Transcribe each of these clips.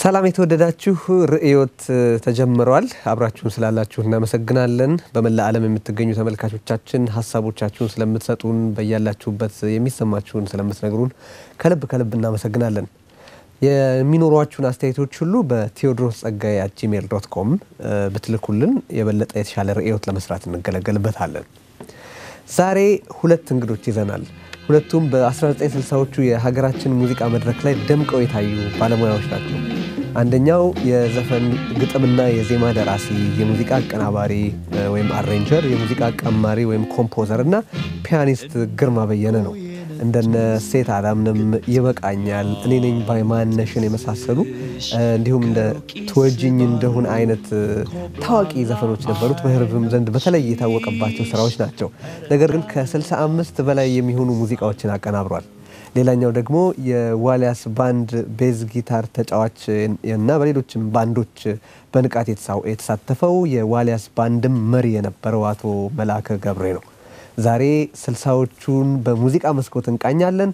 ሰላም የተወደዳችሁ ርዕዮት ተጀምረዋል። አብራችሁን ስላላችሁ እናመሰግናለን። በመላ ዓለም የምትገኙ ተመልካቾቻችን ሀሳቦቻችሁን ስለምትሰጡን፣ በያላችሁበት የሚሰማችሁን ስለምትነግሩን ከልብ ከልብ እናመሰግናለን። የሚኖሯችሁን አስተያየቶች ሁሉ በቴዎድሮስ ጸጋዬ አት ጂሜል ዶት ኮም ብትልኩልን የበለጠ የተሻለ ርዕዮት ለመስራት እንገለገልበታለን። ዛሬ ሁለት እንግዶች ይዘናል። ሁለቱም በ1960ዎቹ የሀገራችን ሙዚቃ መድረክ ላይ ደምቀው የታዩ ባለሙያዎች ናቸው። አንደኛው የዘፈን ግጥምና የዜማ ደራሲ፣ የሙዚቃ አቀናባሪ ወይም አሬንጀር፣ የሙዚቃ ቀማሪ ወይም ኮምፖዘር እና ፒያኒስት ግርማ በየነ ነው። እንደነ ሴት አላምንም፣ ይበቃኛል፣ እኔ ነኝ ባይማነሽን የመሳሰሉ እንዲሁም እንደ ትወጅኝ እንደሁን አይነት ታዋቂ ዘፈኖች ነበሩት። በሕዝብም ዘንድ በተለይ የታወቀባቸው ስራዎች ናቸው። ነገር ግን ከ65 በላይ የሚሆኑ ሙዚቃዎችን አቀናብሯል። ሌላኛው ደግሞ የዋሊያስ ባንድ ቤዝ ጊታር ተጫዋች እና በሌሎችም ባንዶች በንቃት የተሳተፈው የዋሊያስ ባንድም መሪ የነበረው አቶ መላከ ገብሬ ነው። ዛሬ ስልሳዎቹን በሙዚቃ መስኮት እንቃኛለን።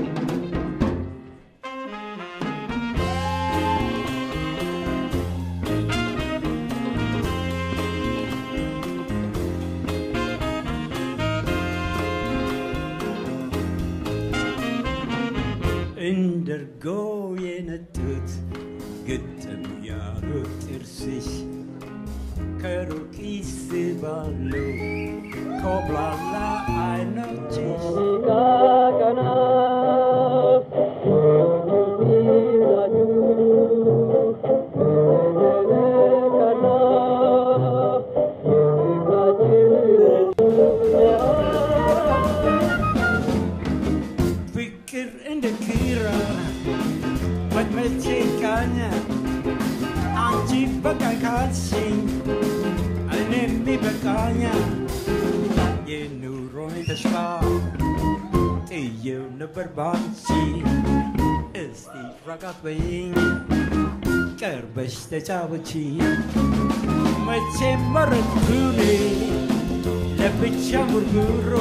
እንደርጎ የነጡት ግጥም ያሉት ጥርስሽ ከሩቅ ይስባሉ ኮብላላ አይኖችሽ ፍቅር እንደ ኪራ መትመቼ ቃኛ አንቺ በቃ ካልሽኝ እኔም ይበቃኛል የኑሮን ተስፋ ጥየው ነበር ባንቺ እስቲ ረጋት በይኝ ቀርበሽ ተጫወቺ መቼ መረጥኩኔ ለብቻ ጉርጉሮ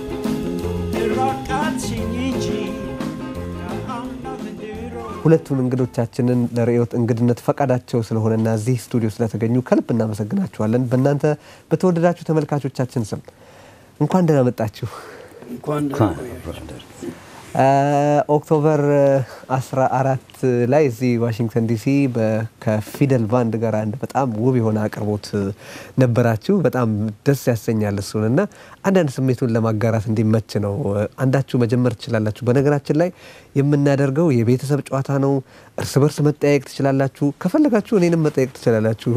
ራቃትሽኝ እንጂ ከአምናት ድሮ ሁለቱን እንግዶቻችንን ለርዕዮት እንግድነት ፈቃዳቸው ስለሆነና እዚህ ስቱዲዮ ስለተገኙ ከልብ እናመሰግናችኋለን። በእናንተ በተወደዳችሁ ተመልካቾቻችን ስም እንኳን ደህና መጣችሁ። እንኳን ኦክቶበር 14 ላይ እዚህ ዋሽንግተን ዲሲ ከፊደል ባንድ ጋር አንድ በጣም ውብ የሆነ አቅርቦት ነበራችሁ። በጣም ደስ ያሰኛል። እሱን እና አንዳንድ ስሜቱን ለማጋራት እንዲመች ነው። አንዳችሁ መጀመር ትችላላችሁ። በነገራችን ላይ የምናደርገው የቤተሰብ ጨዋታ ነው። እርስ በርስ መጠያየቅ ትችላላችሁ። ከፈለጋችሁ እኔንም መጠየቅ ትችላላችሁ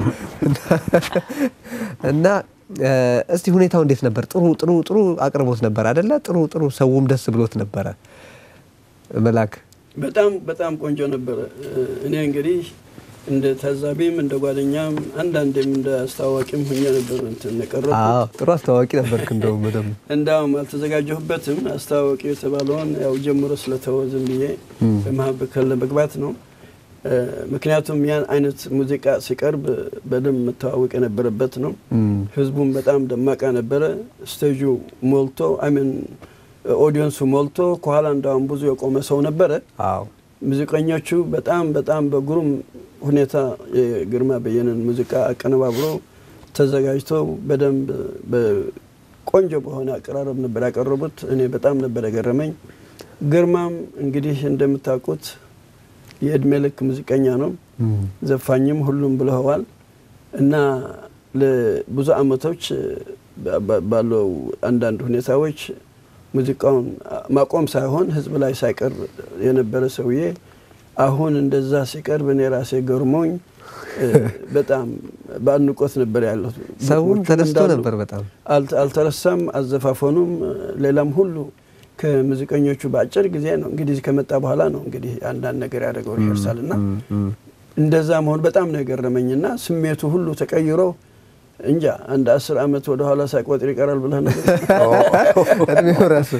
እና እስቲ ሁኔታው እንዴት ነበር? ጥሩ ጥሩ ጥሩ አቅርቦት ነበር አደለ? ጥሩ ጥሩ ሰውም ደስ ብሎት ነበረ። መላክ በጣም በጣም ቆንጆ ነበረ። እኔ እንግዲህ እንደ ታዛቢም እንደ ጓደኛም አንዳንዴም እንደ አስተዋዋቂም ሁኜ ነበር እንትን የቀረብኩት። አዎ ጥሩ አስተዋዋቂ ነበርክ። እንደውም በደምብ እንዳውም አልተዘጋጀሁበትም። አስተዋዋቂ የተባለውን ያው ጀምሮ ስለተወ ዝም ብዬ በመሀከል ለመግባት ነው። ምክንያቱም ያን አይነት ሙዚቃ ሲቀርብ በደንብ መተዋወቅ የነበረበት ነው። ህዝቡም በጣም ደማቃ ነበረ። ስቴጁ ሞልቶ አይሚን ኦዲየንሱ ሞልቶ ከኋላ እንዳውም ብዙ የቆመ ሰው ነበረ። አዎ ሙዚቀኞቹ በጣም በጣም በግሩም ሁኔታ የግርማ በየነን ሙዚቃ አቀነባብሮ ተዘጋጅተው በደንብ በቆንጆ በሆነ አቀራረብ ነበር ያቀረቡት። እኔ በጣም ነበር የገረመኝ። ግርማም እንግዲህ እንደምታውቁት የእድሜ ልክ ሙዚቀኛ ነው። ዘፋኝም ሁሉም ብለዋል እና ለብዙ አመቶች ባለው አንዳንድ ሁኔታዎች ሙዚቃውን ማቆም ሳይሆን ህዝብ ላይ ሳይቀር የነበረ ሰውዬ አሁን እንደዛ ሲቀርብ እኔ ራሴ ገርሞኝ በጣም በአድናቆት ነበር ያለው። ሰውም ተደስቶ ነበር በጣም አልተረሳም። አዘፋፈኑም ሌላም ሁሉ ከሙዚቀኞቹ በአጭር ጊዜ ነው እንግዲህ ከመጣ በኋላ ነው እንግዲህ አንዳንድ ነገር ያደረገው ሪሄርሳል እና እንደዛ መሆን በጣም ነው የገረመኝና ስሜቱ ሁሉ ተቀይሮ እንጃ አንድ አስር አመት ወደ ኋላ ሳይቆጥር ይቀራል ብለህ ነገር እድሜው ራሱ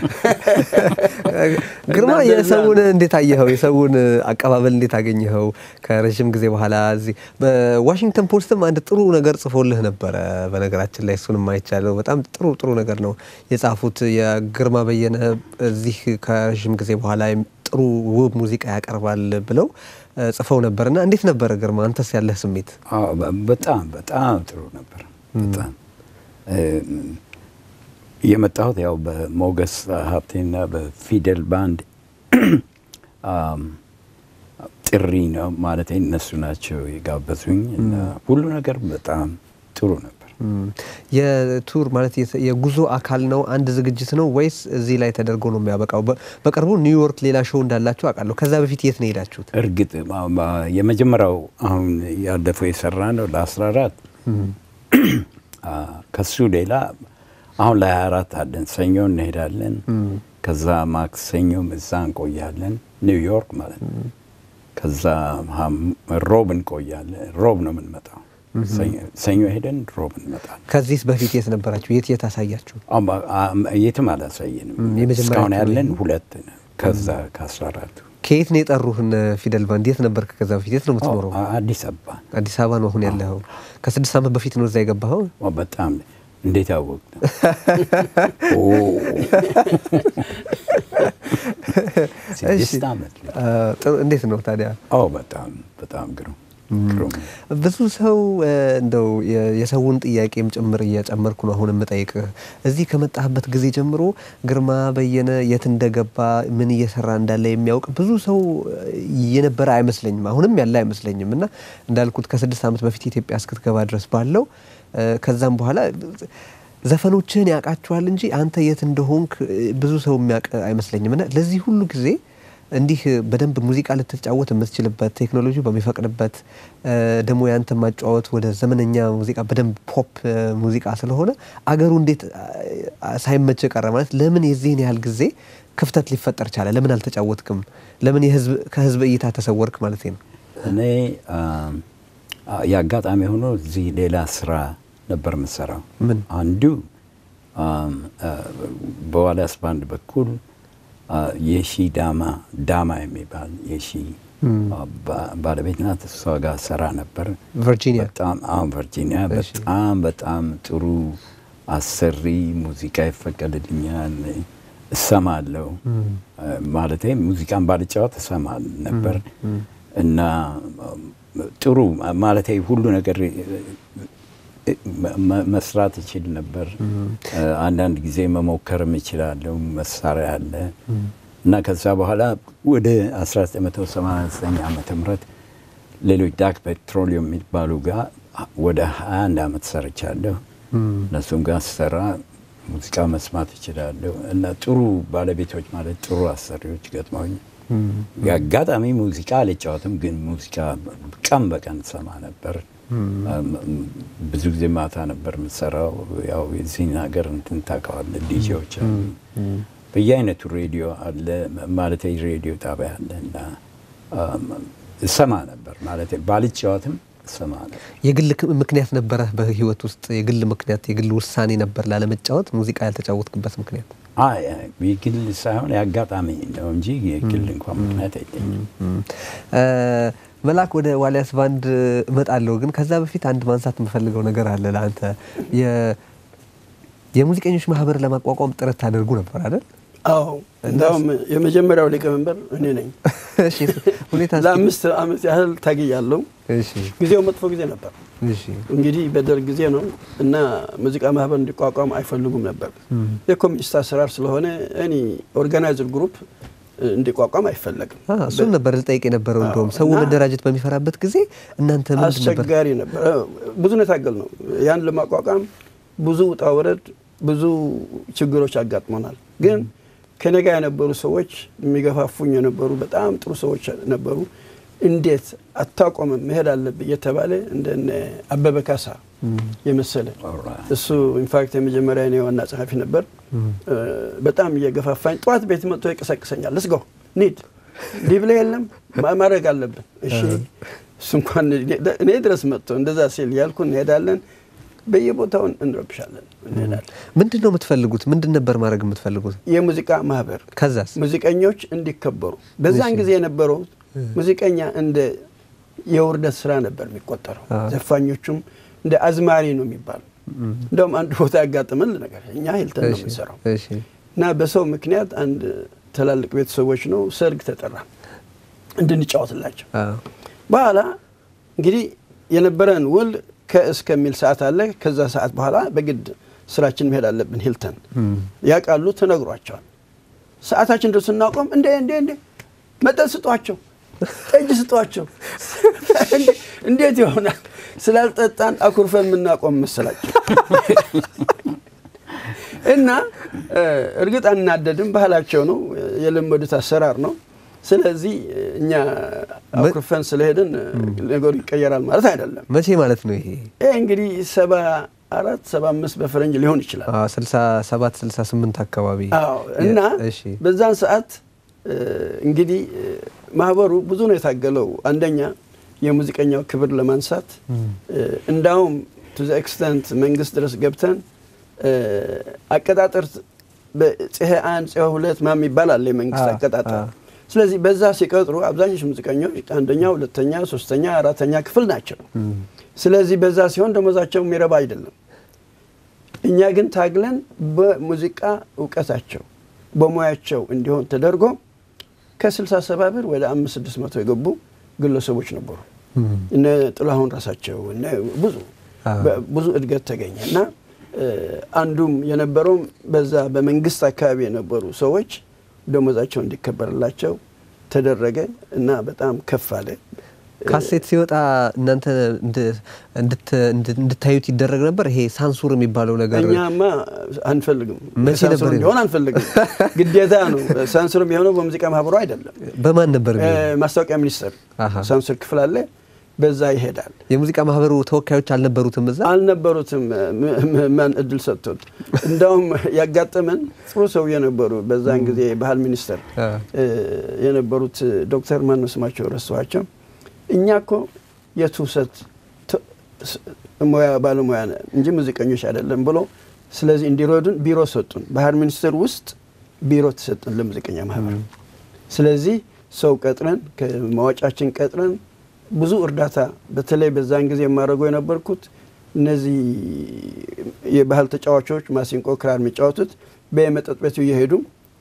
ግርማ የሰውን እንዴት አየኸው? የሰውን አቀባበል እንዴት አገኘኸው? ከረዥም ጊዜ በኋላ እዚህ በዋሽንግተን ፖስትም አንድ ጥሩ ነገር ጽፎልህ ነበረ። በነገራችን ላይ እሱንም አይቻለሁ። በጣም ጥሩ ጥሩ ነገር ነው የጻፉት። የግርማ በየነ እዚህ ከረዥም ጊዜ በኋላ ጥሩ ውብ ሙዚቃ ያቀርባል ብለው እ፣ ጽፈው ነበር እና እንዴት ነበረ ግርማ? አንተስ ያለህ ስሜት? አዎ፣ በ- በጣም በጣም ጥሩ ነበር። በጣም እም፣ የመጣሁት ያው በሞገስ ሀብቴና በፊደል ባንድ አም፣ ጥሪ ነው ማለት እነሱ ናቸው የጋበዙኝ እና ሁሉ ነገር በጣም ጥሩ ነበር። እም፣ የቱር ማለት የተ- የጉዞ አካል ነው አንድ ዝግጅት ነው ወይስ እዚህ ላይ ተደርጎ ነው የሚያበቃው? በ- በቅርቡ ኒውዮርክ ሌላ ሾው እንዳላችሁ አውቃለሁ። ከዛ በፊት የት ነው የሄዳችሁት? እርግጥ ማ- ማ- የመጀመሪያው አሁን ያለፈው የሰራ ነው ለ14 ከሱ ሌላ አሁን ለ24 አለን። ሰኞ እንሄዳለን። ከዛ ማክሰኞም እዛ እንቆያለን፣ ኒውዮርክ ማለት ነው። ከዛ ሐም- ሮብ እንቆያለን። ሮብ ነው የምንመጣው። ሰኞ- ሰኞ ሄደን ሮብ እንመጣለን። ከዚህ በፊት የት ነበራችሁ? የት የት አሳያችሁ? አማ- አም- የትም አላሳየንም። ም፣ የመጀመሪያ እስካሁን ቱር ያለን ይሄ? ሁለት ነው። ከዛ ከ14ቱ ከየት ነው የጠሩህን? ፊደል ባንድ የት ነበርክ? ከዛ በፊት የት ነው የምትኖረው? አዲስ አበባ አዲስ አበባ ነው አሁን ያለኸው። ከስድስት ዓመት በፊት ነው እዛ የገባኸው? ኦ፣ በጣም እንዴት አወቅ ነው? ስድስት ዓመት ነው። አ፣ ጥሩ። እንዴት ነው ታዲያ? ኦ በጣም በጣም ግሩም ግሩም። ብዙ ሰው እ፣ እንደው የ- የሰውን ጥያቄም ጭምር እየጨመርኩ ነው አሁን የምጠይቅህ። እዚህ ከመጣህበት ጊዜ ጀምሮ ግርማ በየነ የት እንደገባ ምን እየሰራ እንዳለ የሚያውቅ ብዙ ሰው እ፣ የነበረ አይመስለኝም፣ አሁንም ያለ አይመስለኝም። እና እንዳልኩት ከስድስት ዓመት በፊት ኢትዮጵያ እስክትገባ ድረስ ባለው እ፣ ከዛም በኋላ ዘፈኖችህን ያውቃቸዋል እንጂ አንተ የት እንደሆንክ እ፣ ብዙ ሰው የሚያውቅ አይመስለኝም። እና ለዚህ ሁሉ ጊዜ እንዲህ በደንብ ሙዚቃ ልትጫወት የምትችልበት ቴክኖሎጂ በሚፈቅድበት እ፣ ደግሞ ያንተ ማጫወት ወደ ዘመነኛ ሙዚቃ በደንብ ፖፕ እ፣ ሙዚቃ ስለሆነ አገሩ እንዴት አ፣ ሳይመች ቀረ? ማለት ለምን የዚህን ያህል ጊዜ ክፍተት ሊፈጠር ቻለ? ለምን አልተጫወትክም? ለምን የህዝብ ከህዝብ እይታ ተሰወርክ ማለት ነው? እኔ አም፣ አ- የአጋጣሚ ሆኖ እዚህ ሌላ ስራ ነበር የምሰራው። ምን? አንዱ አም፣ አ፣ በዋልያስ ባንድ በኩል አ፣ የሺ ዳማ ዳማ የሚባል የሺ አ፣ ባ- ባለቤት ናት። እሷ ጋር ሰራ ነበር። ቨርጂኒያ በጣም አሁን ቨርጂኒያ እሺ። በጣም በጣም ጥሩ አሰሪ ሙዚቃ ይፈቀድልኛል፣ እሰማለሁ። ማለት ሙዚቃን ባልጫወት እሰማ ነበር እና ጥሩ ማለት ሁሉ ነገር መ- መስራት እችል ነበር። አንዳንድ ጊዜ መሞከርም እችላለሁ። መሳሪያ አለ እና ከዛ በኋላ ወደ 1989 ዓመተ ምህረት ሌሎች ዳክ ፔትሮሊየም የሚባሉ ጋር ወደ 21 ዓመት ሰርቻለሁ። እነሱም ጋር ስሰራ ሙዚቃ መስማት እችላለሁ እና ጥሩ ባለቤቶች ማለት ጥሩ አሰሪዎች ገጥመውኝ የአጋጣሚ ሙዚቃ አልጫወትም፣ ግን ሙዚቃ ቀን በቀን ሰማ ነበር። ብዙ ጊዜ ማታ ነበር የምሰራው። ያው የዚህን ሀገር እንትን ታውቀዋለህ፣ ዲጄዎች አሉ፣ በየአይነቱ ሬዲዮ አለ ማለት ሬዲዮ ጣቢያ አለ እና እሰማ ነበር ማለት ባልጫወትም እሰማ ነበር። የግል ክ- ምክንያት ነበረ በህይወት ውስጥ የግል ምክንያት የግል ውሳኔ ነበር ላለመጫወት ሙዚቃ ያልተጫወትክበት ምክንያት? አይ የግል ሳይሆን የአጋጣሚ ነው እንጂ የግል እንኳን ምክንያት አይለኝም። እ፣ መላክ ወደ ዋልያስ ባንድ እመጣለሁ፣ ግን ከዛ በፊት አንድ ማንሳት የምፈልገው ነገር አለ ለአንተ የ- የሙዚቀኞች ማህበር ለማቋቋም ጥረት ታደርጉ ነበር አይደል? አዎ እንዳውም የመጀመሪያው ሊቀመንበር እኔ ነኝ። እሺ፣ ሁኔታ እስኪ- ለአምስት ዓመት ያህል ታግያለሁ። እሺ፣ ጊዜው መጥፎ ጊዜ ነበር። እሺ፣ እንግዲህ በደርግ ጊዜ ነው እና ሙዚቃ ማህበር እንዲቋቋም አይፈልጉም ነበር። የኮሚኒስት አሰራር ስለሆነ እኔ ኦርጋናይዝድ ግሩፕ እንዲቋቋም አይፈለግም። አ፣ እሱን ነበር ልጠይቅ የነበረው። እንደውም ሰው እና- መደራጀት በሚፈራበት ጊዜ እናንተ ምንድን ነበር? አስቸጋሪ ነበር። ብዙ ነው የታገል ነው። ያን ለማቋቋም ብዙ ውጣ ውረድ፣ ብዙ ችግሮች አጋጥሞናል። ግን ከኔ ጋር የነበሩ ሰዎች የሚገፋፉኝ የነበሩ በጣም ጥሩ ሰዎች ነበሩ። እንዴት አታቆምም መሄድ አለብህ እየተባለ እንደነ አበበ ካሳ የመሰለ Alright. እሱ ኢንፋክት የመጀመሪያ እኔ ዋና ጸሐፊ ነበር። በጣም እየገፋፋኝ ጠዋት ቤት መጥቶ ይቀሰቅሰኛል። ልስጎ ኒድ ሊብላ የለም ማ- ማድረግ አለብን። እሺ እሱ እንኳን እኔ ድረስ መጥቶ እንደዛ ሲል ያልኩ እንሄዳለን። በየቦታው እንረብሻለን፣ እንሄዳለን። ምንድን ነው የምትፈልጉት? ምንድን ነበር ማድረግ የምትፈልጉት? የሙዚቃ ማህበር ከዛስ? ሙዚቀኞች እንዲከበሩ በዛን እሺ። ጊዜ የነበረው ሙዚቀኛ እንደ የውርደት ስራ ነበር የሚቆጠረው። አዎ። ዘፋኞቹም እንደ አዝማሪ ነው የሚባሉ። እንደውም አንድ ቦታ ያጋጥመን ነገር እኛ ሂልተን ነው እሺ፣ የምንሰራው እሺ፣ እና በሰው ምክንያት አንድ ትላልቅ ቤተሰቦች ነው ሰርግ ተጠራ። እንድንጫወትላቸው አዎ። በኋላ እንግዲህ የነበረን ውል ከእስከሚል ሰዓት አለ። ከዛ ሰዓት በኋላ በግድ ስራችን መሄድ አለብን። ሂልተን ያውቃሉ፣ ተነግሯቸዋል። ሰዓታችን ደርሶ ስናቆም እንዴ እንዴ እንዴ መጠጥ ስጧቸው፣ ጠጅ ስጧቸው። እንዴ- እንዴት ይሆናል? ስላልጠጣን አኩርፈን የምናቆም መሰላቸው እና እ፣ እርግጥ አናደድም፣ ባህላቸው ነው፣ የለመዱት አሰራር ነው። ስለዚህ እኛ አኩርፈን ስለሄድን ነገሩ ይቀየራል ማለት አይደለም። መቼ ማለት ነው ይሄ? ይህ እንግዲህ ሰባ አራት ሰባ አምስት በፈረንጅ ሊሆን ይችላል። አዎ፣ ስልሳ ሰባት ስልሳ ስምንት አካባቢ አዎ እና እሺ። በዛን ሰዓት እ፣ እንግዲህ እ፣ ማህበሩ ብዙ ነው የታገለው። አንደኛ የሙዚቀኛው ክብር ለማንሳት እ፣ እንዳውም ቱ ዘ ኤክስተንት መንግስት ድረስ ገብተን እ፣ አቀጣጠር በጽሄ አንድ ጽሄ ሁለት ማም ይባላል የመንግስት አ፣ አቀጣጠር። አ። ስለዚህ በዛ ሲቀጥሩ አብዛኞቹ ሙዚቀኞች አንደኛ፣ ሁለተኛ፣ ሶስተኛ፣ አራተኛ ክፍል ናቸው። ስለዚህ በዛ ሲሆን ደሞዛቸው የሚረባ አይደለም። እኛ ግን ታግለን በሙዚቃ እውቀታቸው በሙያቸው እንዲሆን ተደርጎ ከ67 ብር ወደ 5600 የገቡ ግለሰቦች ነበሩ። እነ ጥላሁን ራሳቸው እነ ብዙ አዎ። በ- ብዙ እድገት ተገኘ እና እ፣ አንዱም የነበረውም በዛ በመንግስት አካባቢ የነበሩ ሰዎች ደሞዛቸው እንዲከበርላቸው ተደረገ እና በጣም ከፍ አለ። ካሴት ሲወጣ እናንተ እንድ- እንድት- እንድ- እንድታዩት ይደረግ ነበር። ይሄ ሳንሱር የሚባለው ነገር እኛማ አንፈልግም፣ መቼ ሳንሱር ነበር እንዲሆን አንፈልግም። ግዴታ ነው። ሳንሱር የሚሆነው በሙዚቃ ማህበሩ አይደለም። በማን ነበር እ፣ የሚሆነው? ማስታወቂያ ሚኒስቴር አሃ። ሳንሱር ክፍል አለ፣ በዛ ይሄዳል። የሙዚቃ ማህበሩ ተወካዮች አልነበሩትም እዛ? አልነበሩትም። ም- ም- ማን እድል ሰጥቶት እንዳውም ያጋጠመን ጥሩ ሰው የነበሩ በዛን ጊዜ ባህል ሚኒስቴር አ። እ፣ የነበሩት ዶክተር ማን ነው ስማቸው ረሳኋቸው። እኛ እኮ የትውሰት ት- ስ- ሙያ ባለሙያ ነን እንጂ ሙዚቀኞች አይደለም ብሎ ስለዚህ እንዲረዱን ቢሮ ሰጡን። ባህል ሚኒስቴር ውስጥ ቢሮ ተሰጡን ለሙዚቀኛ ማህበር። ስለዚህ ሰው ቀጥረን ከማወጫችን ቀጥረን ብዙ እርዳታ በተለይ በዛን ጊዜ የማደርገው የነበርኩት እነዚህ የባህል ተጫዋቾች ማሲንቆ፣ ክራር የሚጫወቱት በየመጠጥ ቤቱ እየሄዱ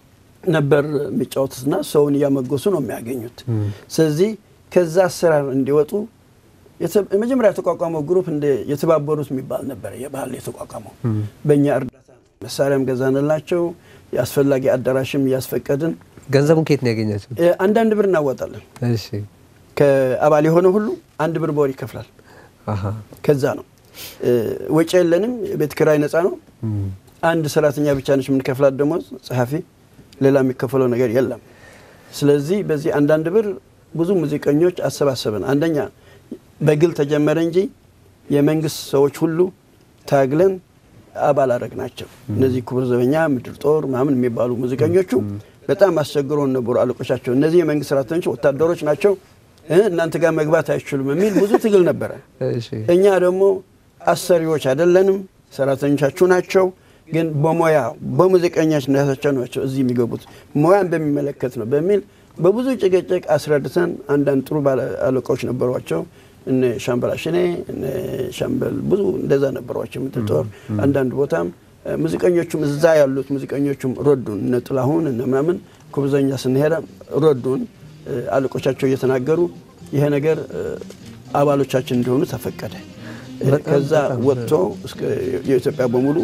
ነበር የሚጫወቱትና ሰውን እያመጎሱ ነው የሚያገኙት። ስለዚህ ከዛ አሰራር እንዲወጡ የተ- የመጀመሪያ የተቋቋመው ግሩፕ እንደ የተባበሩት የሚባል ነበር። የባህል የተቋቋመው በእኛ እርዳታ ነው። መሳሪያም ገዛንላቸው፣ የአስፈላጊ አዳራሽም እያስፈቀድን ገንዘቡን ከየት ነው ያገኛቸው? እ፣ አንዳንድ ብር እናዋጣለን። እሺ። ከአባል የሆነ ሁሉ አንድ ብር በወር ይከፍላል። አሃ። ከዛ ነው እ፣ ወጪ የለንም። የቤት ኪራይ ነፃ ነው። አንድ ሰራተኛ ብቻ ነች የምንከፍላት ደሞዝ፣ ጸሐፊ፣ ሌላ የሚከፈለው ነገር የለም። ስለዚህ በዚህ አንዳንድ ብር ብዙ ሙዚቀኞች አሰባሰብን። አንደኛ በግል ተጀመረ እንጂ የመንግስት ሰዎች ሁሉ ታግለን አባል አረግ ናቸው። እነዚህ ክቡር ዘበኛ፣ ምድር ጦር ምናምን የሚባሉ ሙዚቀኞቹ በጣም አስቸግሮን ነበሩ አለቆቻቸው። እነዚህ የመንግስት ሰራተኞች ወታደሮች ናቸው እ እናንተ ጋር መግባት አይችሉም የሚል ብዙ ትግል ነበረ። እሺ። እኛ ደግሞ አሰሪዎች አይደለንም፣ ሰራተኞቻችሁ ናቸው። ግን በሙያ በሙዚቀኛነታቸው ናቸው እዚህ የሚገቡት ሙያን በሚመለከት ነው በሚል በብዙ ጭቅጭቅ አስረድተን አንዳንድ ጥሩ ባለ አለቃዎች ነበሯቸው። እነ ሻምበል አሽኔ እነ ሻምበል ብዙ እንደዛ ነበሯቸው። ምድር ጦር አንዳንድ ቦታም እ፣ ሙዚቀኞቹም እዛ ያሉት ሙዚቀኞቹም ረዱን። እነ ጥላሁን እነ ምናምን ኩብዘኛ ስንሄደ ረዱን። እ፣ አለቆቻቸው እየተናገሩ ይሄ ነገር እ፣ አባሎቻችን እንዲሆኑ ተፈቀደ። እ፣ በጣም ከዛ በጣም ወጥቶ እስከ የኢትዮጵያ በሙሉ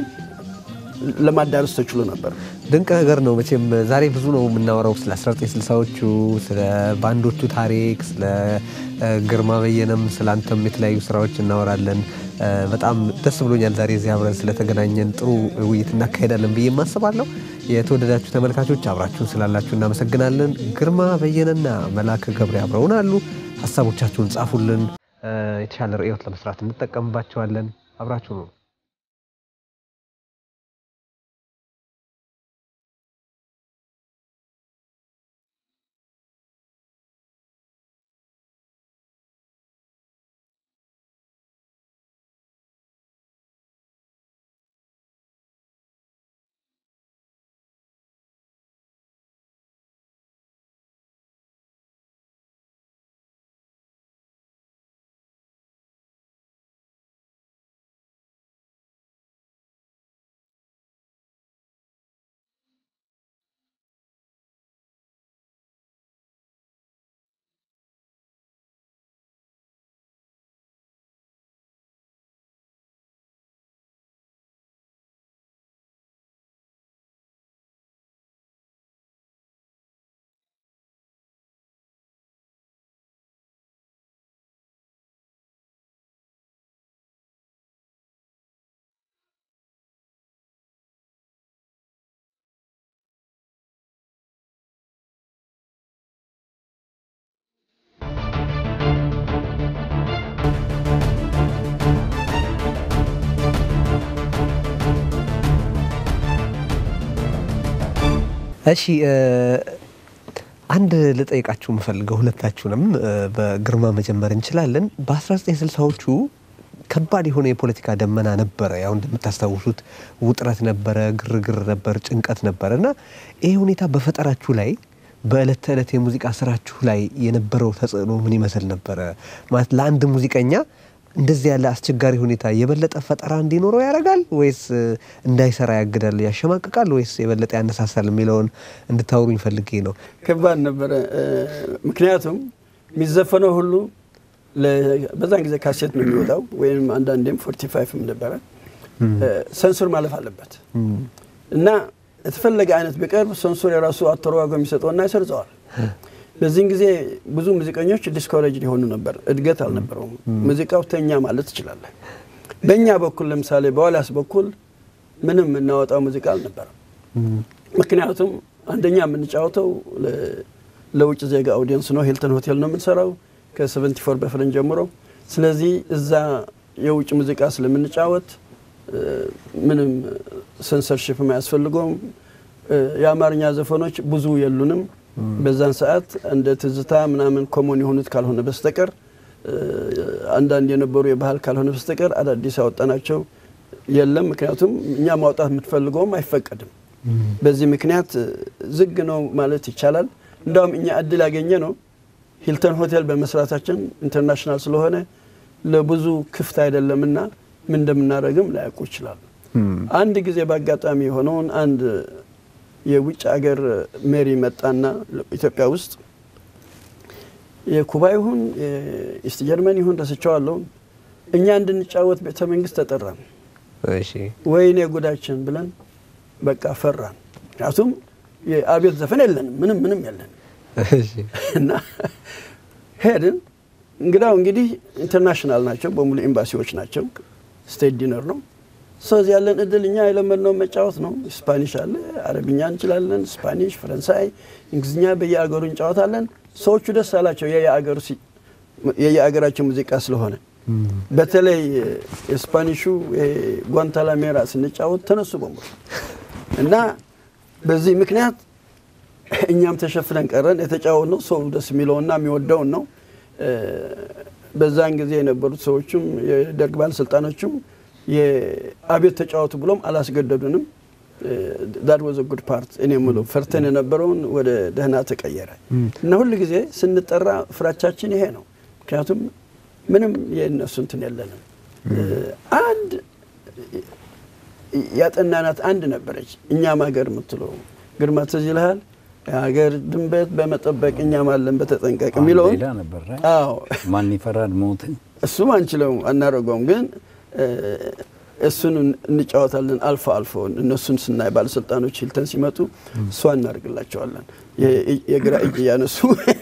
ለማዳረስ ተችሎ ነበር። ድንቅ ነገር ነው። መቼም ዛሬ ብዙ ነው የምናወራው ስለ 1960ዎቹ፣ ስለ ባንዶቹ ታሪክ፣ ስለ እ፣ ግርማ በየነም ስለ አንተም የተለያዩ ስራዎች እናወራለን። እ፣ በጣም ደስ ብሎኛል ዛሬ እዚህ አብረን ስለተገናኘን ጥሩ ውይይት እናካሄዳለን ብዬ ማስባለሁ። የተወደዳችሁ ተመልካቾች አብራችሁን ስላላችሁ እናመሰግናለን። ግርማ በየነና መላክ ገብሬ አብረውን አሉ። ሀሳቦቻችሁን ጻፉልን። እ፣ የተሻለ ርዕዮት ለመስራት እንጠቀምባቸዋለን። አብራችሁ ነው እሺ እ፣ አንድ ልጠይቃችሁ የምፈልገው ሁለታችሁንም እ፣ በግርማ መጀመር እንችላለን። በ1960ዎቹ ከባድ የሆነ የፖለቲካ ደመና ነበረ። ያው እንደምታስታውሱት ውጥረት ነበረ፣ ግርግር ነበር፣ ጭንቀት ነበረ እና ይሄ ሁኔታ በፈጠራችሁ ላይ በእለት ተዕለት የሙዚቃ ስራችሁ ላይ የነበረው ተጽዕኖ ምን ይመስል ነበረ? ማለት ለአንድ ሙዚቀኛ እንደዚህ ያለ አስቸጋሪ ሁኔታ የበለጠ ፈጠራ እንዲኖረው ያደርጋል ወይስ እ፣ እንዳይሰራ ያግዳል፣ ያሸማቅቃል ወይስ የበለጠ ያነሳሳል የሚለውን እንድታወሩኝ ፈልጌ ነው። ከባድ ነበረ። እ፣ ምክንያቱም የሚዘፈነው ሁሉ ለ- በዛን ጊዜ ካሴት ነው የሚወጣው ወይም አንዳንዴም ፎርቲ ፋይቭም ነበረ እ፣ ሰንሱር ማለፍ አለበት እና የተፈለገ አይነት ቢቀርብ ሰንሱር የራሱ አተረጓጎም የሚሰጠውና ይሰርጸዋል። በዚህን ጊዜ ብዙ ሙዚቀኞች ዲስኮሬጅ ሊሆኑ ነበር። እድገት አልነበረውም። ሙዚቃው ተኛ ማለት ትችላለህ። በእኛ በኩል ለምሳሌ በዋልያስ በኩል ምንም የምናወጣው ሙዚቃ አልነበረም። ምክንያቱም አንደኛ የምንጫወተው ለ- ለውጭ ዜጋ አውዲየንስ ነው። ሂልተን ሆቴል ነው የምንሰራው ከ74 በፍረን ጀምሮ። ስለዚህ እዛ የውጭ ሙዚቃ ስለምንጫወት እ፣ ምንም ሰንሰርሽፕም አያስፈልገውም። እ፣ የአማርኛ ዘፈኖች ብዙ የሉንም በዛን ሰዓት እንደ ትዝታ ምናምን ኮሞን የሆኑት ካልሆነ በስተቀር እ፣ አንዳንድ የነበሩ የባህል ካልሆነ በስተቀር አዳዲስ ያወጣናቸው የለም። ምክንያቱም እኛ ማውጣት የምትፈልገውም አይፈቀድም። በዚህ ምክንያት እ፣ ዝግ ነው ማለት ይቻላል። እንዳውም እኛ እድል ያገኘ ነው ሂልተን ሆቴል በመስራታችን ኢንተርናሽናል ስለሆነ ለብዙ ክፍት አይደለምና ምን እንደምናደርግም ላያውቁ ይችላሉ። አንድ ጊዜ በአጋጣሚ የሆነውን አንድ የውጭ ሀገር ሜሪ መጣና ኢትዮጵያ ውስጥ የኩባ ይሁን የኢስት ጀርመን ይሁን ረስቸዋለሁ እኛ እንድንጫወት ቤተ መንግስት ተጠራን። እሺ ወይኔ ጉዳችን ብለን በቃ ፈራን። ምክንያቱም የአብዮት ዘፈን የለንም፣ ምንም ምንም የለንም እሺ እና ሄድን። እንግዳው እንግዲህ ኢንተርናሽናል ናቸው፣ በሙሉ ኤምባሲዎች ናቸው። ስቴት ዲነር ነው። ስለዚህ ያለን እድል እኛ የለመድነው መጫወት ነው። ስፓኒሽ አለ፣ አረብኛ እንችላለን፣ ስፓኒሽ፣ ፈረንሳይ፣ እንግሊዝኛ በየአገሩ እንጫወታለን። ሰዎቹ ደስ አላቸው የየአገሩ ሲ- የየአገራቸው ሙዚቃ ስለሆነ በተለይ የስፓኒሹ ጓንታላሜራ ስንጫወት ተነሱ በሙሉ እና በዚህ ምክንያት እኛም ተሸፍነን ቀረን። የተጫወትነው ሰው ደስ የሚለውና የሚወደውን ነው። እ፣ በዛን ጊዜ የነበሩት ሰዎችም የደርግ ባለስልጣኖችም የአብዮት ተጫወቱ ብሎም አላስገደዱንም። ዳት ወዘ ጉድ ፓርት እኔ የምለው ፈርተን የነበረውን ወደ ደህና ተቀየረ እና ሁል ጊዜ ስንጠራ ፍራቻችን ይሄ ነው። ምክንያቱም ምንም የእነሱ እንትን የለንም። እ፣ አንድ ያጠናናት አንድ ነበረች እኛም ሀገር የምትለው ግርማ ትዝ ይልሃል? የሀገር ድንበት በመጠበቅ እኛም አለን በተጠንቀቅ የሚለውን ሌላ ነበር ራ- አዎ ማን ይፈራል ሞትን እሱም አንችለውም አናደርገውም፣ ግን እ፣ እሱን እንጫወታለን አልፎ አልፎ እነሱን ስናይ ባለስልጣኖች ሂልተን ሲመጡ እሷ እናደርግላቸዋለን። የ- የግራ እጅ እያነሱ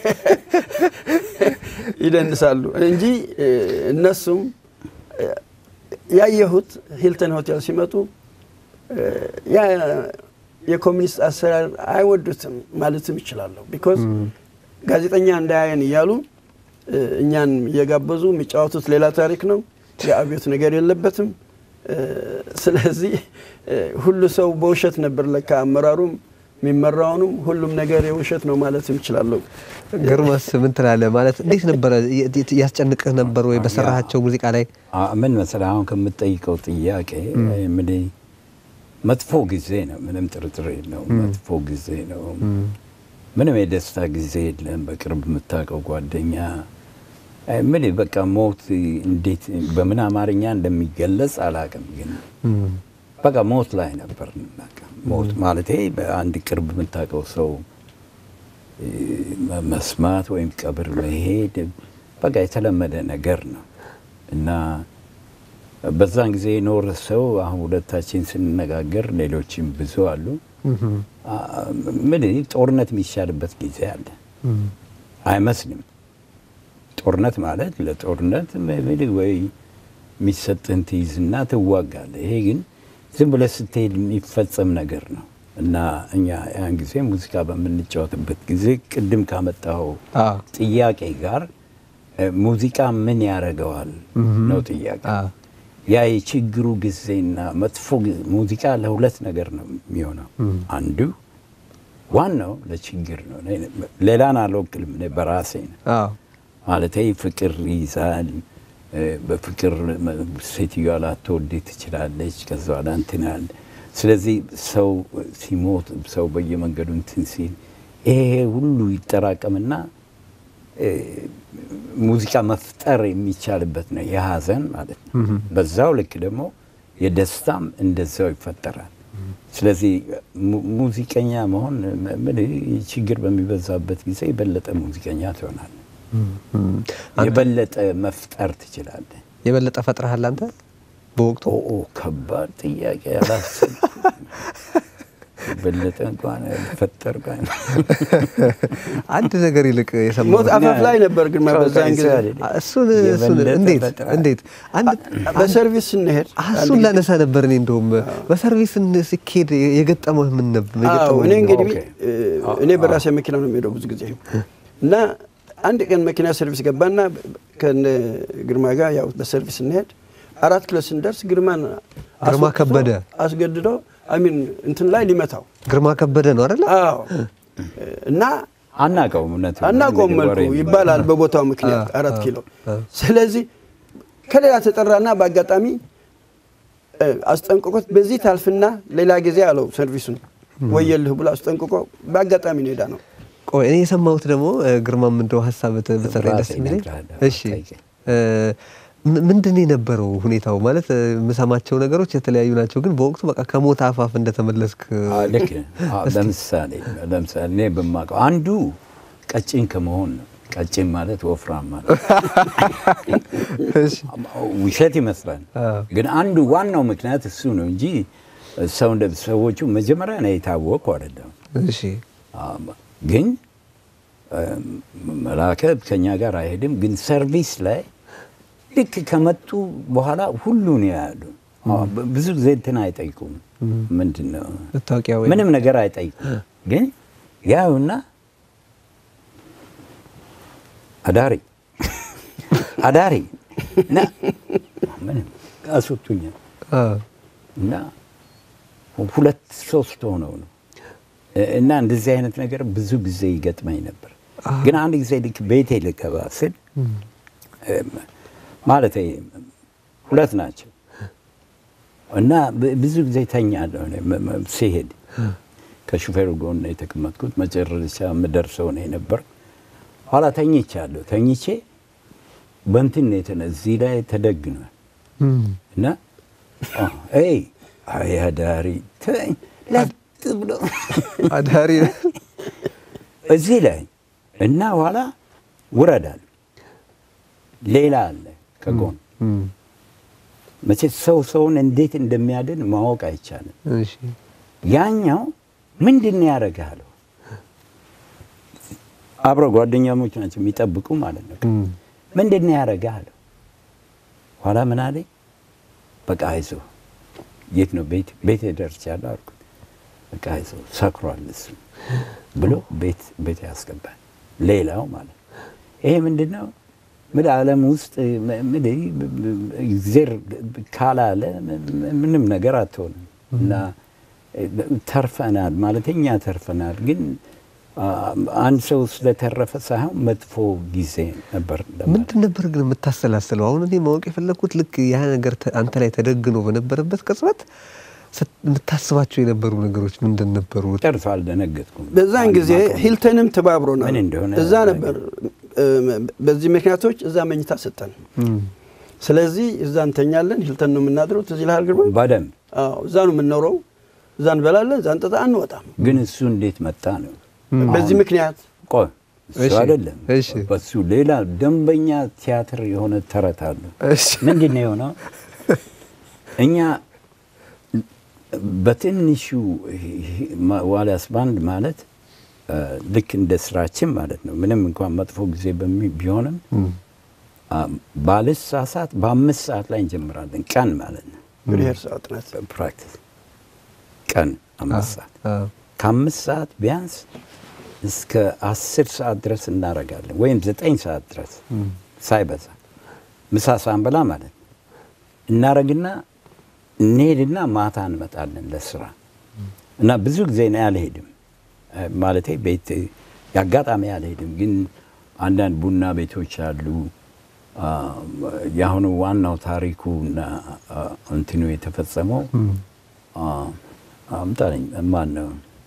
ይደንሳሉ እንጂ እ፣ እነሱም እ፣ ያየሁት ሂልተን ሆቴል ሲመጡ እ፣ ያ የኮሚኒስት አሰራር አይወዱትም ማለትም ይችላለሁ። ቢኮዝ ጋዜጠኛ እንዳያየን እያሉ እ፣ እኛን እየጋበዙ የሚጫወቱት ሌላ ታሪክ ነው። የአብዮት ነገር የለበትም። እ፣ ስለዚህ እ፣ ሁሉ ሰው በውሸት ነበር ለካ አመራሩም የሚመራውንም ሁሉም ነገር የውሸት ነው ማለትም ይችላለሁ። ግርማስ ምን ትላለህ? ማለት እንዴት ነበረ? የ- ያስጨንቅህ ነበር ወይ በሰራሃቸው ሙዚቃ ላይ? አ- ምን መሰለህ አሁን ከምትጠይቀው ጥያቄ እንግዲህ መጥፎ ጊዜ ነው፣ ምንም ጥርጥር የለውም። መጥፎ ጊዜ ነው። ምንም የደስታ ጊዜ የለም። በቅርብ የምታውቀው ጓደኛ አይ፣ ምን በቃ ሞት እንዴት በምን አማርኛ እንደሚገለጽ አላውቅም፣ ግን በቃ ሞት ላይ ነበር። በቃ ሞት ማለት በአንድ ቅርብ የምታውቀው ሰው እ፣ መ- መስማት ወይም ቀብር መሄድ በቃ የተለመደ ነገር ነው እና በዛን ጊዜ የኖረ ሰው አሁን ሁለታችን ስንነጋገር ሌሎችም ብዙ አሉ። አ- ምን ጦርነት የሚሻልበት ጊዜ አለ አይመስልም። ጦርነት ማለት ለጦርነት ምን ወይ የሚሰጥህን ትይዝና ትዋጋለህ። ይሄ ግን ዝም ብለህ ስትሄድ የሚፈጸም ነገር ነው እና እኛ ያን ጊዜ ሙዚቃ በምንጫወትበት ጊዜ ቅድም ካመጣው አዎ። ጥያቄ ጋር እ፣ ሙዚቃ ምን ያደርገዋል ነው ጥያቄ። አዎ። ያ የችግሩ ጊዜና መጥፎ ጊዜ ሙዚቃ ለሁለት ነገር ነው የሚሆነው። አንዱ ዋናው ለችግር ነው። ሌላን አልወክልም፣ እኔ በራሴ ነው አዎ ማለት ፍቅር ይይዛል። እ፣ በፍቅር መ- ሴትዮዋ ላትወድ ትችላለች። ከዛ በኋላ እንትን አለ። ስለዚህ ሰው ሲሞት ሰው በየመንገዱ እንትን ሲል ይሄ ሁሉ ይጠራቀምና እ፣ ሙዚቃ መፍጠር የሚቻልበት ነው የሀዘን ማለት ነው። በዛው ልክ ደግሞ የደስታም እንደዛው ይፈጠራል። ስለዚህ mu- ሙዚቀኛ መሆን ም- ምን ችግር በሚበዛበት ጊዜ የበለጠ ሙዚቀኛ ትሆናለህ። የበለጠ መፍጠር ትችላለህ። የበለጠ ፈጥረሃል አንተ በወቅቱ ኦ ኦ፣ ከባድ ጥያቄ አላሰብኩም። የበለጠ እንኳን ፈጠር አንድ ነገር ይልቅ ሞት የሰማሁት አፋፍ ላይ ነበር ግን በዛን ጊዜ እሱን እሱን እንዴት እንዴት አንድ በሰርቪስ ስንሄድ እሱን ላነሳ ነበር እኔ እንደውም በሰርቪስ እን- ሲኬድ የገጠመው ምን ነበር አዎ የገጠመው እኔ እንግዲህ ኦኬ። እ፣ እኔ በራሴ መኪና ነው የሚሄደው ብዙ ጊዜ እና አንድ ቀን መኪና ሰርቪስ ገባና ከነ ግርማ ጋር ያው በሰርቪስ ስንሄድ አራት ኪሎ ስንደርስ ግርማን ግርማ አስወጥቶ ከበደ። አስገድዶ አሚን እንትን ላይ ሊመታው ግርማ ከበደ ነው አይደለ አዎ እና አናውቀውም። እውነት አናውቀውም መልኩ ይባላል በቦታው ምክንያት አራት ኪሎ ስለዚህ ከሌላ ተጠራና በአጋጣሚ እ፣ አስጠንቅቆት በዚህ ታልፍና ሌላ ጊዜ አለው ሰርቪሱን ወየልህ ብሎ አስጠንቅቆ በአጋጣሚ ነው ሄዳ ነው ቆይ እኔ የሰማሁት ደግሞ እ፣ ግርማም እንደው ሀሳብ ት- ብትሰጠኝ ደስ ራሴ የሚለኝ እነግርሃለሁ። እሺ ጠይቀኝ። እ፣ ም- ምንድን ነው የነበረው ሁኔታው ማለት እ፣ የምሰማቸው ነገሮች የተለያዩ ናቸው ግን በወቅቱ በቃ ከሞት አፋፍ እንደተመለስክ አዎ፣ ልክ ነህ። አዎ፣ ለምሳሌ ለምሳሌ እኔ በማውቀው አንዱ ቀጭን ከመሆን ነው። ቀጭን ማለት ወፍራም ማለት እሺ ውሸት ይመስላል፣ አዎ። ግን አንዱ ዋናው ምክንያት እሱ ነው እንጂ ሰው እንደ ሰዎቹ መጀመሪያ ነው የታወቁ አይደለም። እሺ አዎ፣ ግን እም፣ መላከ ከኛ ጋር አይሄድም። ግን ሰርቪስ ላይ ልክ ከመጡ በኋላ ሁሉን ያሉ አዎ፣ ብ- ብዙ ጊዜ እንትን አይጠይቁም። ምንድን ነው መታወቂያ ወይ ምንም ነገር አይጠይቁም። ግን ያዩና አዳሪ አዳሪ እና ምንም አስወጡኛል አዎ። እና ሁለት ሶስት ሆነው ነው እና እንደዚህ አይነት ነገር ብዙ ጊዜ ይገጥመኝ ነበር። ግን አንድ ጊዜ ልክ ቤቴ ልገባ ስል ማለት ሁለት ናቸው እና ብ- ብዙ ጊዜ ተኛለሁ እኔ መ- መ- ሲሄድ ከሹፌሩ ጎን ነው የተቀመጥኩት። መጨረሻ የምደርሰው ነው የነበር። ኋላ ተኝቻለሁ። ተኝቼ በእንትን ነው የተነ እዚህ ላይ ተደግኗል እም፣ እና አ፣ ኤይ አይ አዳሪ ተወኝ፣ ለጥ ብሎ አዳሪ እዚህ ላይ እና ኋላ ውረዳል። ሌላ አለ ከጎን እም፣ መቼ ሰው ሰውን እንዴት እንደሚያድን ማወቅ አይቻልም። እሺ ያኛው ምንድን ነው ያደርግሃለሁ? አብረው ጓደኛሞች ናቸው የሚጠብቁ ማለት ነው። እም፣ ምንድን ነው ያደርግሃለሁ? ኋላ ምን አለኝ፣ በቃ አይዞህ። የት ነው ቤት ቤት ደርሻለሁ አልኩት። በቃ አይዞህ ሰክሯል እሱ ብሎ ቤት ቤት ያስገባል። ሌላው ማለት ይሄ ምንድን ነው ምን ዓለም ውስጥ ምን እግዜር ካላለ ምንም ነገር አትሆንም እና ተርፈናል ማለት እኛ ተርፈናል። ግን አ- አንድ ሰው ስለተረፈ ሳይሆን መጥፎ ጊዜ ነበር ለማለት ምንድን ነበር ግን የምታሰላስለው? አሁን እኔ ማወቅ የፈለግኩት ልክ ያ ነገር ተ- አንተ ላይ ተደግኖ በነበረበት ቅጽበት ስት- የምታስባቸው የነበሩ ነገሮች ምንድን ነበሩ? ጨርሶ አልደነገጥኩም። በዛን ጊዜ አልማቀም። ሂልተንም ተባብሮናል። ምን እንደሆነ እዛ ነበር እ፣ በዚህ ምክንያቶች እዛ መኝታ ሰጠን። እም፣ ስለዚህ እዛ እንተኛለን። ሂልተን ነው የምናድረው። ትዝ ይልሃል ግርማ? በደንብ አዎ፣ እዛ ነው የምንኖረው። እዛ እንበላለን፣ እዛ እንጠጣ፣ አንወጣም። ግን እሱ እንዴት መጣ ነው በዚህ ምክንያት ቆይ እሱ እሺ፣ አይደለም እሺ። በሱ ሌላ ደንበኛ ቲያትር የሆነ ተረት አለ እሺ ምንድን ነው የሆነው እኛ በትንሹ ማ- ዋልያስ ባንድ ማለት እ፣ ልክ እንደ ስራችን ማለት ነው ምንም እንኳን መጥፎ ጊዜ በሚ- ቢሆንም አ፣ ባልሳሳት በአምስት ሰዓት ላይ እንጀምራለን ቀን ማለት ነው ሪሄርሳል ጥናት ፕራክቲስ ቀን አምስት ሰዓት አዎ። ከአምስት ሰዓት ቢያንስ እስከ አስር ሰዓት ድረስ እናደርጋለን ወይም ዘጠኝ ሰዓት ድረስ ሳይበዛ ምሳ ሳንበላ ማለት ነው እናረግና እንሄድና ማታ እንመጣለን ለስራ እና ብዙ ጊዜ እኔ አልሄድም ማለቴ ቤት የአጋጣሚ አልሄድም፣ ግን አንዳንድ ቡና ቤቶች አሉ። አ፣ የአሁኑ ዋናው ታሪኩ እና አ፣ እንትኑ የተፈጸመው አ፣ አምጣልኝ ማን ነው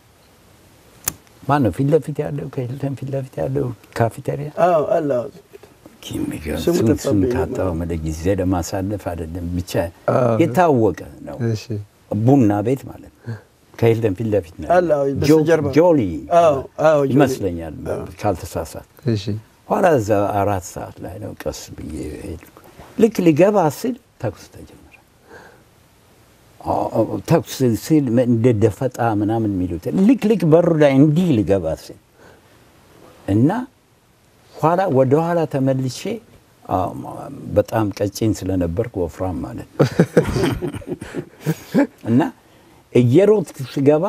ማን ነው ፊት ለፊት ያለው ከሂልተን ፊት ለፊት ያለው ካፌቴሪያ አዎ አለ አዎ። ስሙ ስም ስም ጠፋብኝ። ካጣው መለ ጊዜ ለማሳለፍ አይደለም ብቻ አዎ። የታወቀ ነው። እሺ ቡና ቤት ማለት ነው። ከሂልተን ፊት ለፊት ነው አለ፣ አዎ፣ ያለው። በስተጀርባ። ጆ- ጆሊ አዎ፣ አዎ፣ ጆሊ። ይመስለኛል ካልተሳሳት። እሺ ኋላ እዛ አራት ሰዓት ላይ ነው ቀስ ብዬ ሄድኩ። ልክ ሊገባ ስል ተኩስ ተጀመረ። አ- አ- ተኩስ ሲል እንደ ደፈጣ ምናምን የሚሉት ልክ ልክ በሩ ላይ እንዲህ ሊገባ ስል እና ኋላ ወደ ኋላ ተመልሼ አ፣ በጣም ቀጭን ስለነበርኩ ወፍራም ማለት ነው እና እየሮጥኩ ስገባ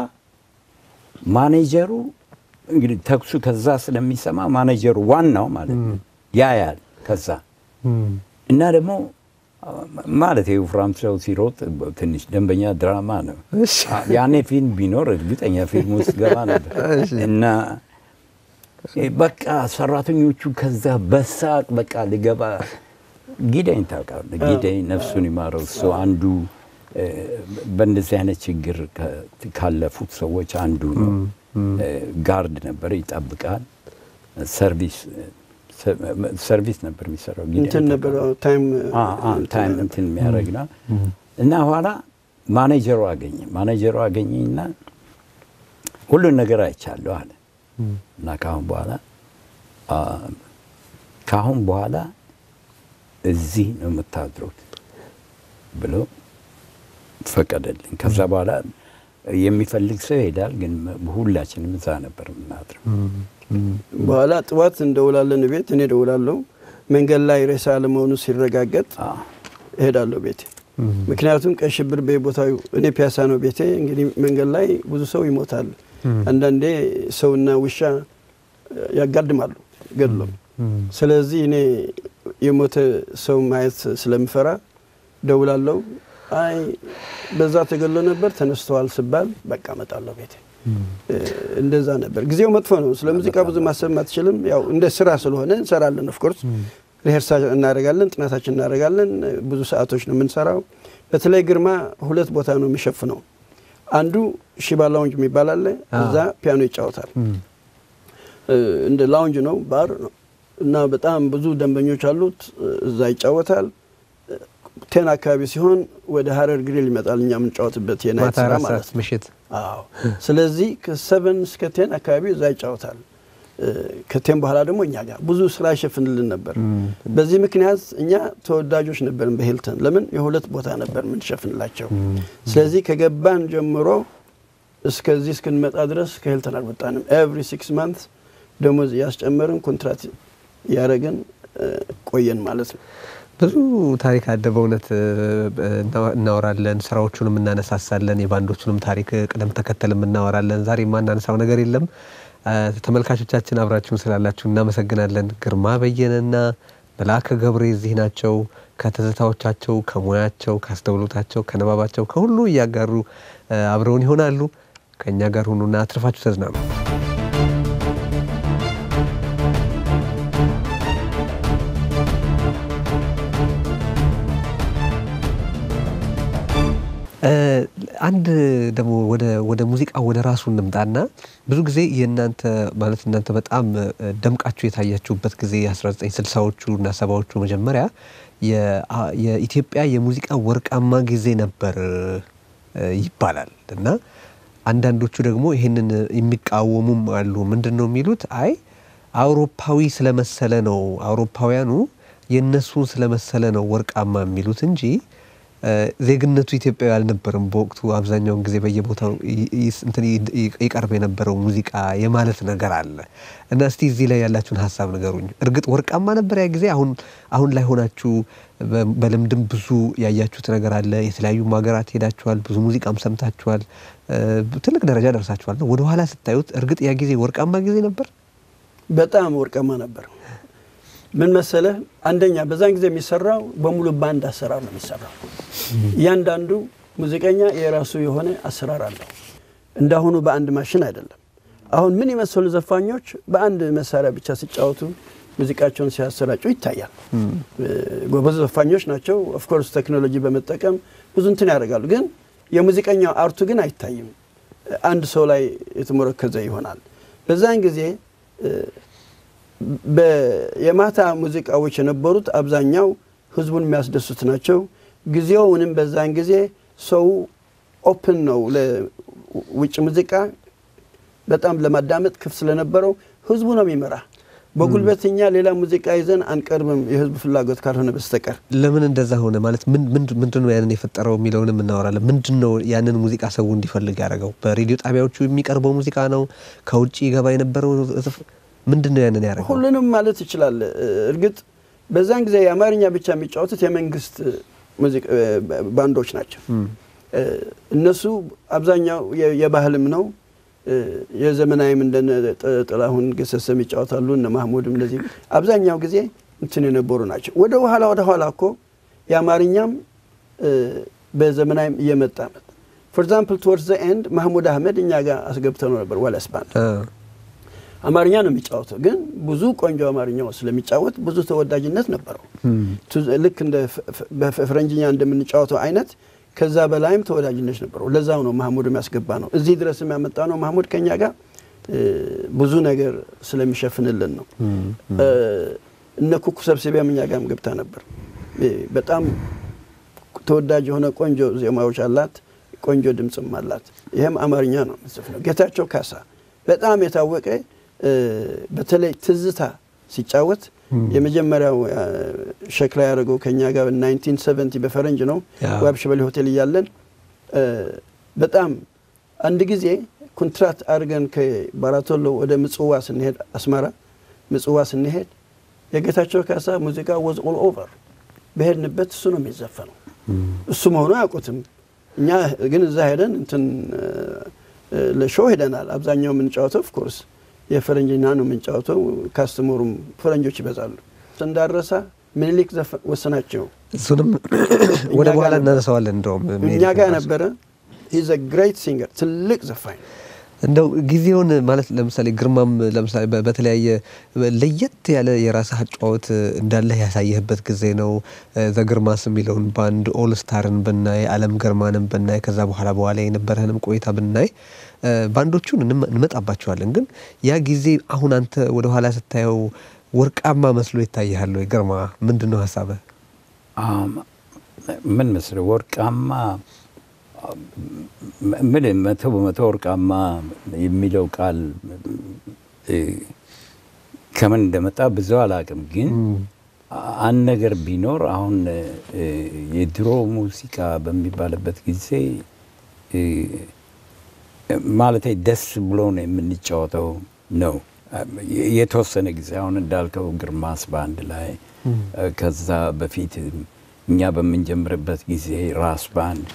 ማኔጀሩ እንግዲህ ተኩሱ ከዛ ስለሚሰማ ማኔጀሩ ዋናው ማለት ነው ያያል ከዛ እና ደግሞ አ፣ ማለት የወፍራም ሰው ሲሮጥ ትንሽ ደንበኛ ድራማ ነው። እሺ። አ፣ ያኔ ፊልም ቢኖር እርግጠኛ ፊልም ውስጥ ገባ ነበር እሺ። እና እ፣ በቃ ሰራተኞቹ ከዛ በሳቅ በቃ ልገባ ጊዳኝ ታውቃለህ፣ ጊዳኝ ነፍሱን ይማረው እሱ አንዱ እ፣ በእንደዚህ አይነት ችግር ከ- ካለፉት ሰዎች አንዱ ነው። እ፣ ጋርድ ነበር፣ ይጠብቃል። ሰርቪስ ሰ- ሰርቪስ ነበር የሚሰራው ጊዳኝ እንትን ነበር ታውቃለህ? አዎ፣ ታይም አ- አ- ታይም እንትን የሚያደርግ ነው እና ኋላ ማኔጀሩ አገኘ ማኔጀሩ አገኘኝና ሁሉን ነገር አይቻለሁ አለ እና ከአሁን በኋላ አ፣ ከአሁን በኋላ እዚህ ነው የምታድሩት ብሎ ፈቀደልኝ። ከዛ በኋላ የሚፈልግ ሰው ይሄዳል፣ ግን ሁላችንም እዛ ነበር የምናድረው። በኋላ ጥዋት እንደውላለን ቤት እኔ ደውላለሁ። መንገድ ላይ ሬሳ አለመሆኑ ሲረጋገጥ አ፣ እሄዳለሁ ቤቴ። ምክንያቱም ቀይ ሽብር በቦታው እኔ ፒያሳ ነው ቤቴ። እንግዲህ መንገድ ላይ ብዙ ሰው ይሞታል። አንዳንዴ ሰውና ውሻ ያጋድማሉ ገድሎ። ስለዚህ እኔ የሞተ ሰው ማየት ስለምፈራ ደውላለሁ። አይ በዛ ተገሎ ነበር ተነስተዋል ስባል በቃ እመጣለሁ ቤቴ። እንደዛ ነበር። ጊዜው መጥፎ ነው። ስለ ሙዚቃ ብዙ ማሰብ አትችልም። ያው እንደ ስራ ስለሆነ እንሰራለን። ኦፍኮርስ ሪሄርሳ እናደርጋለን፣ ጥናታችን እናደርጋለን። ብዙ ሰዓቶች ነው የምንሰራው። በተለይ ግርማ ሁለት ቦታ ነው የሚሸፍነው። አንዱ ሺባ ላውንጅ የሚባል አለ። እዛ ፒያኖ ይጫወታል። እንደ ላውንጅ ነው፣ ባር ነው እና በጣም ብዙ ደንበኞች አሉት። እዛ ይጫወታል። ቴን አካባቢ ሲሆን ወደ ሀረር ግሪል ይመጣል። እኛ የምንጫወትበት የናይት ማታ ስራ አራት ማለት ሰዓት ነው። ምሽት አዎ ስለዚህ ከሰቨን እስከ ቴን አካባቢ እዛ ይጫወታል። እ፣ ከቴን በኋላ ደግሞ እኛ ጋር ብዙ ስራ ይሸፍንልን ነበር። በዚህ ምክንያት እኛ ተወዳጆች ነበርን በሂልተን። ለምን የሁለት ቦታ ነበር የምንሸፍንላቸው። ስለዚህ ከገባን ጀምሮ እስከዚህ እስክንመጣ ድረስ ከሂልተን አልወጣንም። ኤቭሪ ሲክስ ማንት ደሞዝ እያስጨመርን ኮንትራት እያደረግን እ፣ ቆየን ማለት ነው። ብዙ ታሪክ አለ በእውነት እ፣ እና- እናወራለን፣ ስራዎቹንም እናነሳሳለን፣ የባንዶቹንም ታሪክ ቅደም ተከተልም እናወራለን። ዛሬ የማናነሳው ነገር የለም። እ፣ ተመልካቾቻችን አብራችሁን ስላላችሁ እናመሰግናለን። ግርማ በየነና መላከ ገብሬ እዚህ ናቸው። ከትዝታዎቻቸው፣ ከሙያቸው፣ ከአስተውሎታቸው፣ ከንባባቸው ከሁሉ እያጋሩ እ፣ አብረውን ይሆናሉ። ከእኛ ጋር ሁኑና አትርፋችሁ ተዝናኑ። እ፣ አንድ ደግሞ ወደ ወደ ሙዚቃ ወደ ራሱ እንምጣና ብዙ ጊዜ የእናንተ ማለት እናንተ በጣም እ፣ ደምቃችሁ የታያችሁበት ጊዜ 1960ዎቹ እና ሰባዎቹ መጀመሪያ የአ- የኢትዮጵያ የሙዚቃ ወርቃማ ጊዜ ነበር እ፣ ይባላል እና አንዳንዶቹ ደግሞ ይህንን የሚቃወሙም አሉ። ምንድን ነው የሚሉት? አይ አውሮፓዊ ስለመሰለ ነው አውሮፓውያኑ የእነሱን ስለመሰለ ነው ወርቃማ የሚሉት እንጂ እ፣ ዜግነቱ ኢትዮጵያዊ አልነበርም። በወቅቱ አብዛኛውን ጊዜ በየቦታው ይ- ይ- እንትን ይ- ይ- ይቀርብ የነበረው ሙዚቃ የማለት ነገር አለ እና እስቲ እዚህ ላይ ያላችሁን ሀሳብ ንገሩኝ። እርግጥ ወርቃማ ነበር ያ ጊዜ። አሁን አሁን ላይ ሆናችሁ በ- በልምድም ብዙ ያያችሁት ነገር አለ። የተለያዩ ሀገራት ሄዳችኋል፣ ብዙ ሙዚቃም ሰምታችኋል፣ እ፣ ትልቅ ደረጃ ደርሳችኋል። ወደ ኋላ ስታዩት እርግጥ ያ ጊዜ ወርቃማ ጊዜ ነበር። በጣም ወርቃማ ነበር። ምን መሰለህ፣ አንደኛ በዛን ጊዜ የሚሰራው በሙሉ ባንድ አሰራር ነው የሚሰራው። እያንዳንዱ ሙዚቀኛ የራሱ የሆነ አሰራር አለው። እንዳሁኑ በአንድ ማሽን አይደለም። አሁን ምን የመሰሉ ዘፋኞች በአንድ መሳሪያ ብቻ ሲጫወቱ ሙዚቃቸውን ሲያሰራጩ ይታያል። ጎበዝ ዘፋኞች ናቸው። ኦፍኮርስ ቴክኖሎጂ በመጠቀም ብዙ እንትን ያደርጋሉ። ግን የሙዚቀኛው አርቱ ግን አይታይም። አንድ ሰው ላይ የተሞረከዘ ይሆናል። በዛን ጊዜ የማታ ሙዚቃዎች የነበሩት አብዛኛው ህዝቡን የሚያስደሱት ናቸው። ጊዜውንም በዛን ጊዜ ሰው ኦፕን ነው ለውጭ ሙዚቃ በጣም ለማዳመጥ ክፍት ስለነበረው ህዝቡ ነው የሚመራ። በጉልበት እኛ ሌላ ሙዚቃ ይዘን አንቀርብም የህዝቡ ፍላጎት ካልሆነ በስተቀር። ለምን እንደዛ ሆነ ማለት ምንድን ነው ያንን የፈጠረው የሚለውንም እናወራለን። ምንድን ነው ያንን ሙዚቃ ሰው እንዲፈልግ ያደረገው? በሬዲዮ ጣቢያዎቹ የሚቀርበው ሙዚቃ ነው? ከውጭ ገባ የነበረው ምንድን ነው ያንን ያደረገው? ሁሉንም ማለት ይችላል። እርግጥ በዛን ጊዜ የአማርኛ ብቻ የሚጫወቱት የመንግስት ባንዶች ናቸው። እነሱ አብዛኛው የባህልም ነው የዘመናዊም እንደነ ጥላሁን ገሰሰም ይጫወታሉ። እነ ማህሙድም እንደዚህ አብዛኛው ጊዜ እንትን የነበሩ ናቸው። ወደ ኋላ ወደ ኋላ እኮ የአማርኛም በዘመናዊም እየመጣ መጣ። ፎር ኤግዛምፕል ቱወርድስ ዘ ኤንድ ማህሙድ አህመድ እኛ ጋር አስገብተነው ነበር ዋለስ ባንድ አማርኛ ነው የሚጫወተው፣ ግን ብዙ ቆንጆ አማርኛው ስለሚጫወት ብዙ ተወዳጅነት ነበረው። ልክ እንደ በፈረንጅኛ እንደምንጫወተው አይነት ከዛ በላይም ተወዳጅነት ነበረው። ለዛው ነው ማህሙድ የሚያስገባ ነው። እዚህ ድረስ የሚያመጣ ነው ማህሙድ ከኛ ጋር ብዙ ነገር ስለሚሸፍንልን ነው። እነ ኩኩ ሰብስቢያም እኛ ጋርም ገብታ ነበር። በጣም ተወዳጅ የሆነ ቆንጆ ዜማዎች አላት፣ ቆንጆ ድምፅም አላት። ይህም አማርኛ ነው የምትዘፍነው። ጌታቸው ካሳ በጣም የታወቀ በተለይ ትዝታ ሲጫወት የመጀመሪያው ሸክላ ያደረገው ከኛ ጋር 1970 በፈረንጅ ነው። ዋብ ሸበሌ ሆቴል እያለን በጣም አንድ ጊዜ ኮንትራት አድርገን ከባራቶሎ ወደ ምጽዋ ስንሄድ አስመራ ምጽዋ ስንሄድ የጌታቸው ካሳ ሙዚቃ ወዝ ኦል ኦቨር በሄድንበት እሱ ነው የሚዘፈነው። እሱ መሆኑ አያውቁትም። እኛ ግን እዛ ሄደን እንትን ለሾው ሄደናል። አብዛኛው የምንጫወተው ኦፍኮርስ የፈረንጅኛ ነው የምንጫወተው። ካስተመሩም ፈረንጆች ይበዛሉ። እንዳረሳ ምኒልክ ወሰናቸው እሱንም ወደ በኋላ እናነሳዋለን። እንደውም እኛ ጋር ነበረ። ሂዝ ግሬት ሲንገር ትልቅ ዘፋኝ እንደው ጊዜውን ማለት ለምሳሌ ግርማም ለምሳሌ በተለያየ ለየት ያለ የራስህ አጫወት እንዳለህ ያሳየህበት ጊዜ ነው። ዘግርማስ የሚለውን ባንድ ኦል ስታርን ብናይ፣ አለም ገርማንም ብናይ፣ ከዛ በኋላ በኋላ የነበረህንም ቆይታ ብናይ ባንዶቹን እንመጣባቸዋለን። ግን ያ ጊዜ አሁን አንተ ወደ ኋላ ስታየው ወርቃማ መስሎ ይታይሃል ወይ? ግርማ ምንድን ነው ሀሳብህ? ምን መስለህ ወርቃማ ምን መቶ በመቶ ወርቃማ የሚለው ቃል ከምን እንደመጣ ብዙ አላውቅም። ግን አንድ ነገር ቢኖር አሁን የድሮ ሙዚቃ በሚባልበት ጊዜ ማለት ደስ ብሎ ነው የምንጫወተው ነው። የተወሰነ ጊዜ አሁን እንዳልከው ግርማስ ባንድ ላይ ከዛ በፊት እኛ በምንጀምርበት ጊዜ ራስ ባንድ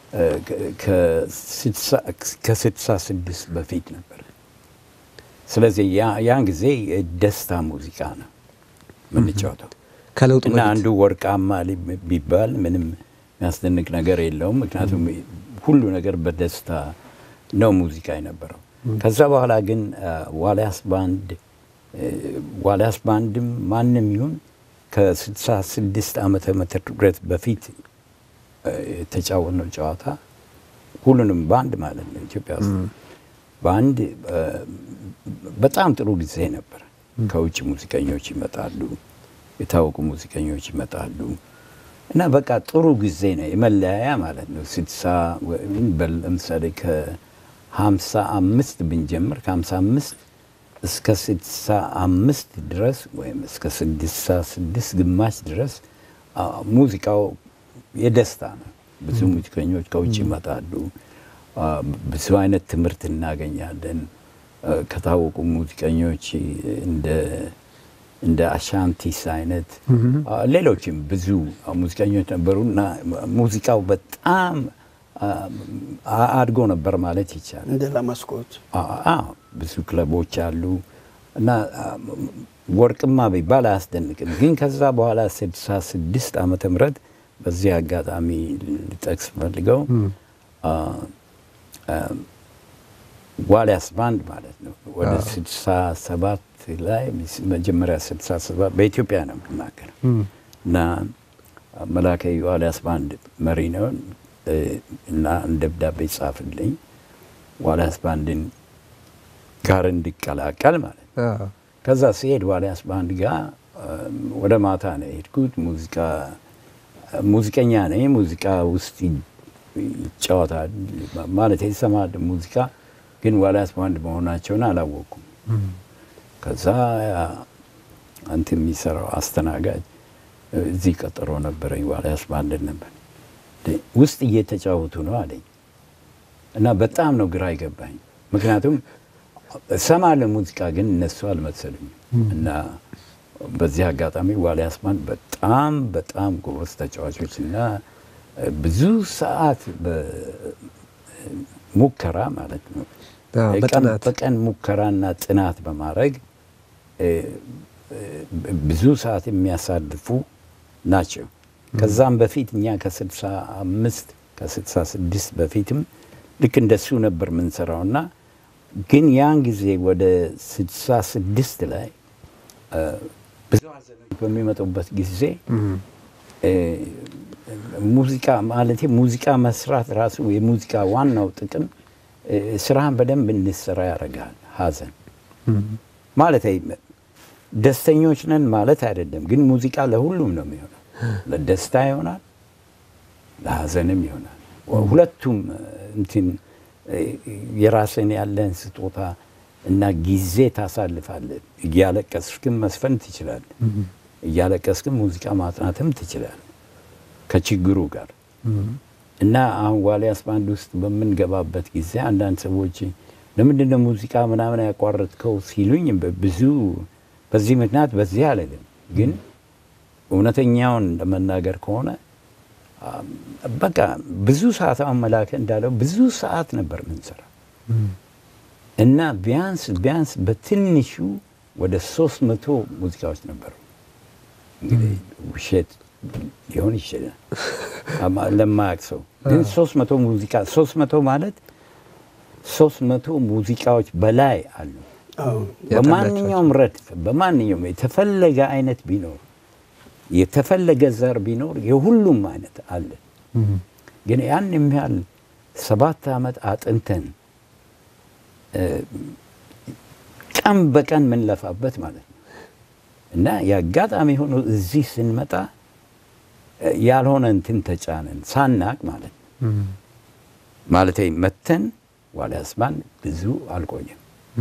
ከስድሳ ስድስት በፊት ነበር። ስለዚህ ያን ጊዜ ደስታ ሙዚቃ ነው የምንጫወተው ከለውጡ እና አንዱ ወርቃማ ቢባል ምንም የሚያስደንቅ ነገር የለውም። ምክንያቱም ሁሉ ነገር በደስታ ነው ሙዚቃ የነበረው። ከዛ በኋላ ግን ዋልያስ ባንድ ዋልያስ ባንድም ማንም ይሁን ከስድሳ ስድስት ዓመተ ምህረት በፊት የተጫወትነው ጨዋታ ሁሉንም በአንድ ማለት ነው ኢትዮጵያ ውስጥ በአንድ በጣም ጥሩ ጊዜ ነበር። ከውጭ ሙዚቀኞች ይመጣሉ፣ የታወቁ ሙዚቀኞች ይመጣሉ እና በቃ ጥሩ ጊዜ ነው። የመለያያ ማለት ነው። ስድሳ ለምሳሌ ከሀምሳ አምስት ብንጀምር ከሀምሳ አምስት እስከ ስድሳ አምስት ድረስ ወይም እስከ ስድሳ ስድስት ግማሽ ድረስ ሙዚቃው የደስታ ነው። ብዙ ሙዚቀኞች ከውጭ ይመጣሉ። ብዙ አይነት ትምህርት እናገኛለን ከታወቁ ሙዚቀኞች እንደ አሻንቲስ አይነት ሌሎችም ብዙ ሙዚቀኞች ነበሩ እና ሙዚቃው በጣም አድጎ ነበር ማለት ይቻላል። እንደ ላማስኮት ብዙ ክለቦች አሉ እና ወርቅማ ቢባል አያስደንቅም። ግን ከዛ በኋላ ስድሳ ስድስት ዓመተ ምህረት በዚህ አጋጣሚ ልጠቅስ ፈልገው ዋልያስ ባንድ ማለት ነው። ወደ አዎ። ስልሳ ሰባት ላይ መጀመሪያ ስልሳ ሰባት በኢትዮጵያ ነው የምናገረው እና መላከ ዋልያስ ባንድ መሪ ነው እ፣ እና ደብዳቤ ጻፍልኝ ዋልያስ ባንድን ጋር እንዲቀላቀል ማለት ነው። አዎ። ከዛ ሲሄድ ዋልያስ ባንድ ጋር እ፣ ወደ ማታ ነው የሄድኩት። ሙዚቃ ሙዚቀኛ ነኝ። ሙዚቃ ውስጥ ይ- ይጫወታል ማለት ይሰማል ሙዚቃ ግን ዋልያስ ባንድ መሆናቸውን አላወቅኩም። ከዛ አንተ የሚሰራው አስተናጋጅ እዚህ ቀጠሮ ነበረኝ ዋልያስ ባንድ ነበር እንዴ፣ ውስጥ እየተጫወቱ ነው አለኝ እና በጣም ነው ግራ አይገባኝ። ምክንያቱም እሰማለሁ ሙዚቃ ግን እነሱ አልመሰሉኝም እና በዚህ አጋጣሚ ዋልያስ ባንድ በጣም በጣም ጎበዝ ተጫዋቾች እና ብዙ ሰዓት በሙከራ ማለት ነው አዎ፣ ቀን በጥናት በቀን ሙከራና ጥናት በማድረግ እ፣ እ፣ ብዙ ሰዓት የሚያሳልፉ ናቸው። ከዛም በፊት እኛ ከስልሳ አምስት ከስልሳ ስድስት በፊትም ልክ እንደሱ ነበር የምንሰራው እና ግን ያን ጊዜ ወደ ስልሳ ስድስት ላይ እ፣ ብዙ ሀዘኖች በሚመጡበት ጊዜ እ፣ ሙዚቃ ማለት ሙዚቃ መስራት ራሱ የሙዚቃ ዋናው ጥቅም እ፣ ስራህን በደንብ እንድትሰራ ያደርጋል። ሀዘን ማለት አይ- ደስተኞች ነን ማለት አይደለም፣ ግን ሙዚቃ ለሁሉም ነው የሚሆነው። ለደስታ ይሆናል፣ ለሀዘንም ይሆናል። ሁለቱም እ፣ እንትን እ፣ የራስን ያለን ስጦታ እና ጊዜ ታሳልፋለህ። እያለቀስክም መስፈን ትችላለህ። እያለቀስክም ሙዚቃ ማጥናትም ትችላለህ ከችግሩ ጋር እና አሁን ዋልያስ ባንድ ውስጥ በምንገባበት ጊዜ አንዳንድ ሰዎች ለምንድን ነው ሙዚቃ ምናምን ያቋረጥከው ሲሉኝ ብዙ በዚህ ምክንያት በዚህ አልልም። ግን እውነተኛውን ለመናገር ከሆነ አም፣ በቃ ብዙ ሰዓት አሁን መላከ እንዳለው ብዙ ሰዓት ነበር ምንሰራ እና ቢያንስ ቢያንስ በትንሹ ወደ ሶስት መቶ ሙዚቃዎች ነበሩ። እንግዲህ ውሸት ሊሆን ይችላል አማ- ለማያውቅ ሰው ግን ሶስት መቶ ሙዚቃ ሶስት መቶ ማለት ሶስት መቶ ሙዚቃዎች በላይ አሉ። አዎ በማንኛውም ረድፍ በማንኛውም የተፈለገ አይነት ቢኖር የተፈለገ ዘር ቢኖር የሁሉም አይነት አለ። ግን ያን የሚያህል ሰባት ዓመት አጥንተን እ፣ ቀን በቀን ምንለፋበት ማለት ነው እና የአጋጣሚ ሆኖ እዚህ ስንመጣ እ፣ ያልሆነ እንትን ተጫነን ሳናቅ ማለት ነው። ማለት መተን ዋልያስ ባንድ ብዙ አልቆየም።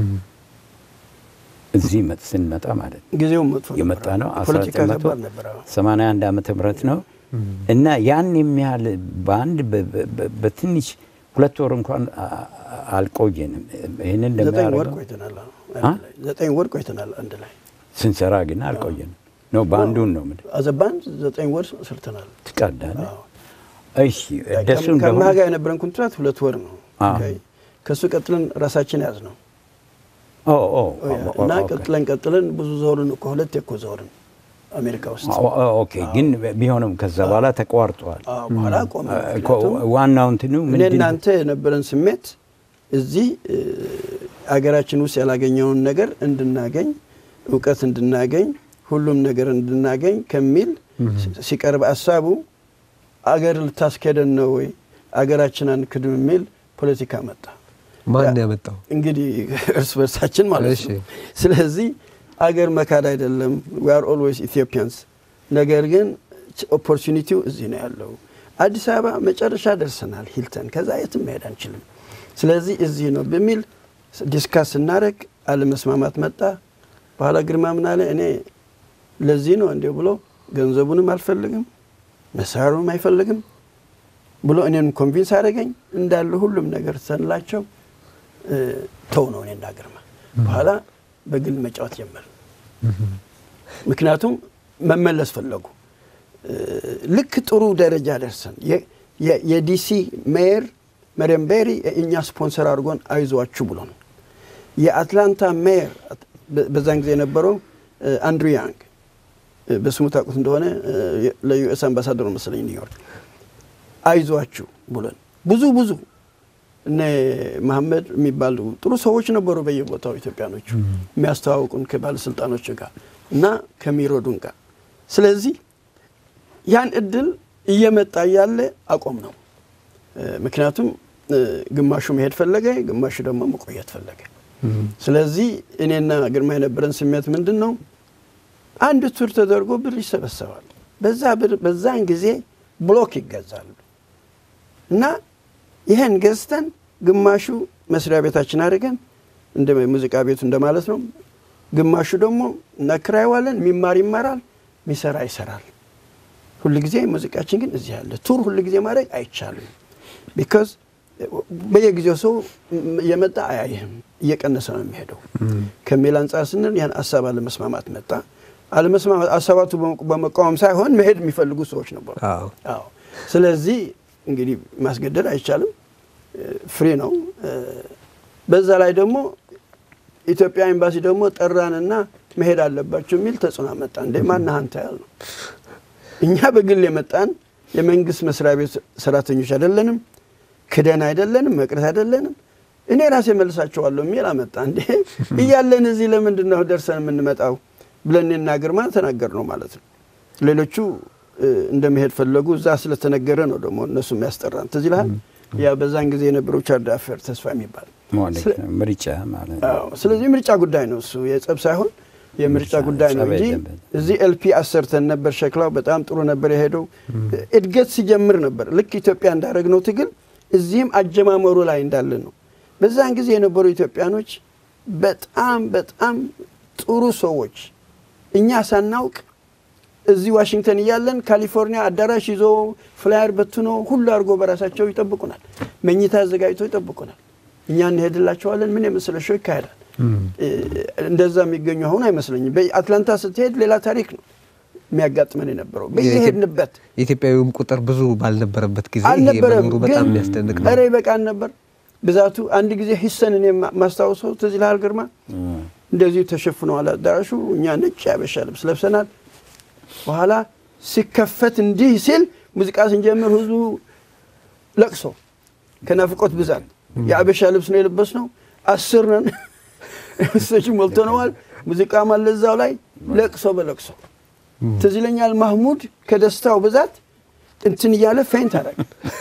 እዚህ መጥ- ስንመጣ ማለት ነው ጊዜው መጥፎ ነበር። የመጣ ነው ፖለቲካ ከባድ ነበር። አዎ። 81 ዓመተ ምህረት ነው እና ያን የሚያህል በአንድ በ- በ- በትንሽ ሁለት ወር እንኳን አ- አ- አልቆየንም። ይህንን ዘጠኝ ወር እንደሚያደርገው ቆይተናል። አዎ፣ አ? አንድ ላይ ዘጠኝ ወር ቆይተናል አንድ ላይ ስንሰራ ግን አልቆየንም። ነው በአንዱን ነው ምድ አዘ ባንድ ዘጠኝ ወር ሰርተናል። ትቀዳለህ። አዎ። እሺ ደሱ ከማ እንደሆነ ጋር የነበረን ኮንትራት ሁለት ወር ነው። አዎ። ኦኬ። ከእሱ ቀጥለን ራሳችን ያዝ ነው ኦ ኦ እና ኦኬ። ቀጥለን ቀጥለን ብዙ ዞርን እኮ ሁለት እኮ ዞርን አሜሪካ ውስጥ። ኦ- ኦ- ኦኬ ግን ቢሆንም ከዛ በኋላ ተቋርጧል። አዎ፣ በኋላ ቆመ። እኮ ምክንያቱም ዋናው እንትኑ እኔ ምንድን እናንተ የነበረን ስሜት እዚህ እ፣ አገራችን ውስጥ ያላገኘውን ነገር እንድናገኝ እውቀት እንድናገኝ ሁሉም ነገር እንድናገኝ ከሚል ሲ- ሲቀርብ ሀሳቡ አገር ልታስኬደን ነው ወይ አገራችን አንክድም የሚል ፖለቲካ መጣ። ማን ያመጣው? እንግዲህ እርስ በርሳችን ማለት እሺ። ነው። ስለዚህ አገር መካድ አይደለም ዊ አር ኦልዌይስ ኢትዮጵያንስ። ነገር ግን ኦፖርቹኒቲው እዚህ ነው ያለው። አዲስ አበባ መጨረሻ ደርሰናል፣ ሂልተን፣ ከዛ የትም መሄድ አንችልም። ስለዚህ እዚህ ነው በሚል ዲስካስ ስናደርግ አለመስማማት መጣ። በኋላ ግርማ ምን አለ፣ እኔ ለዚህ ነው እንዲሁ ብሎ ገንዘቡንም አልፈልግም መሳሪያውንም አይፈልግም ብሎ እኔን ኮንቪንስ አደረገኝ። እንዳለ ሁሉም ነገር ሰንላቸው ተው ነው እኔና ግርማ። በኋላ በግል መጫወት ጀመር። ምክንያቱም መመለስ ፈለጉ። እ፣ ልክ ጥሩ ደረጃ ደርሰን የ- የ- የዲሲ ሜየር መሪየም ቤሪ እኛ ስፖንሰር አድርጎን አይዟችሁ ብሎ ነው። የአትላንታ ሜየር በ- በዛን ጊዜ የነበረው እ፣ አንድሩ ያንግ እ፣ በስሙ ታውቁት እንደሆነ እ፣ ለዩኤስ አምባሳደሩ መሰለኝ ኒውዮርክ አይዟችሁ ብሎን ብዙ ብዙ እነ መሐመድ የሚባሉ ጥሩ ሰዎች ነበሩ በየቦታው ኢትዮጵያኖቹ የሚያስተዋውቁን ከባለስልጣኖች ጋር እና ከሚሮዱን ጋር። ስለዚህ ያን እድል እየመጣ እያለ አቆም ነው። እ፣ ምክንያቱም እ፣ ግማሹ መሄድ ፈለገ፣ ግማሹ ደግሞ መቆየት ፈለገ። ስለዚህ እኔና ግርማ የነበረን ስሜት ምንድን ነው? አንድ ቱር ተደርጎ ብር ይሰበሰባል። በዛ ብር በዛን ጊዜ ብሎክ ይገዛሉ እና ይህን ገዝተን ግማሹ መስሪያ ቤታችን አድርገን እንደ ሙዚቃ ቤቱ እንደማለት ነው። ግማሹ ደግሞ እናክራይዋለን። የሚማር ይማራል፣ የሚሰራ ይሰራል። ሁል ጊዜ ሙዚቃችን ግን እዚህ ያለ ቱር ሁል ጊዜ ማድረግ አይቻልም። ቢካዝ በየጊዜው ሰው እየመጣ አያይህም፣ እየቀነሰ ነው የሚሄደው ከሚል አንጻር ስንል ያን ሀሳብ አለመስማማት መጣ። አለመስማማት ሀሳባቱ በመቃወም ሳይሆን መሄድ የሚፈልጉ ሰዎች ነበሩ። አዎ። አዎ። ስለዚህ እንግዲህ ማስገደድ አይቻልም፣ ፍሪ ነው። እ፣ በዛ ላይ ደግሞ ኢትዮጵያ ኤምባሲ ደግሞ ጠራንና መሄድ አለባቸው የሚል ተጽዕኖ መጣ። እንዴ ማነህ አንተ ያል ነው። እኛ በግል የመጣን የመንግስት መስሪያ ቤት ሰራተኞች አይደለንም፣ ክደን አይደለንም፣ መቅረት አይደለንም። እኔ ራሴ መልሳቸዋለሁ የሚል አመጣ። እንዴ እያለን እዚህ ለምንድን ነው ደርሰን የምንመጣው ብለን እኔና ግርማ ተናገር ነው ማለት ነው። ሌሎቹ እ፣ እንደመሄድ ፈለጉ። እዛ ስለተነገረ ነው ደግሞ እነሱ የሚያስጠራን። ትዝ ይልሃል? ያ በዛን ጊዜ የነበረው ቻርድ አፌር ተስፋ የሚባል ማለት ስለ- ነው። ምርጫ ማለት ነው። አዎ። ስለዚህ የምርጫ ጉዳይ ነው እሱ የጸብ ሳይሆን የምርጫ ምርጫ፣ ጉዳይ ነው ጸብ እንጂ የለበትም። እዚህ ኤልፒ አሰርተን ነበር። ሸክላው በጣም ጥሩ ነበር የሄደው። እድገት ሲጀምር ነበር ልክ ኢትዮጵያ እንዳደረግነው ትግል እዚህም አጀማመሩ ላይ እንዳለ ነው። በዛን ጊዜ የነበሩ ኢትዮጵያኖች በጣም በጣም ጥሩ ሰዎች እኛ ሳናውቅ እዚህ ዋሽንግተን እያለን ካሊፎርኒያ አዳራሽ ይዞ ፍላየር በትኖ ሁሉ አድርጎ በራሳቸው ይጠብቁናል። መኝታ አዘጋጅቶ ይጠብቁናል። እኛ እንሄድላቸዋለን። ምን የመሰለ ሾው ይካሄዳል። እ፣ እንደዛ የሚገኙ አሁን አይመስለኝም። በአትላንታ ስትሄድ ሌላ ታሪክ ነው የሚያጋጥመን የነበረው በየሄድንበት የኢትዮጵያዊውም ቁጥር ብዙ ባልነበረበት ጊዜ ይሄ አልነበረም። መኖሩ ግን በጣም የሚያስደንቅ ነው። ኧረ ይበቃን ነበር ብዛቱ። አንድ ጊዜ ሂሰን እኔ ማ- ማስታውሰው ትዝ ይልሃል ግርማ፣ እንደዚሁ ተሸፍነዋል አዳራሹ። እኛ ነጭ ያበሻ ልብስ ለብሰናል። በኋላ ሲከፈት እንዲህ ሲል ሙዚቃ ስንጀምር ህዝቡ ለቅሶ ከናፍቆት ብዛት የአበሻ ልብስ ነው የለበስነው። አስር ነን ሰች ሞልተነዋል። ሙዚቃም አለ እዛው ላይ ለቅሶ በለቅሶ ትዝ ይለኛል። ማህሙድ ከደስታው ብዛት እንትን እያለ ፌንት አደረገ።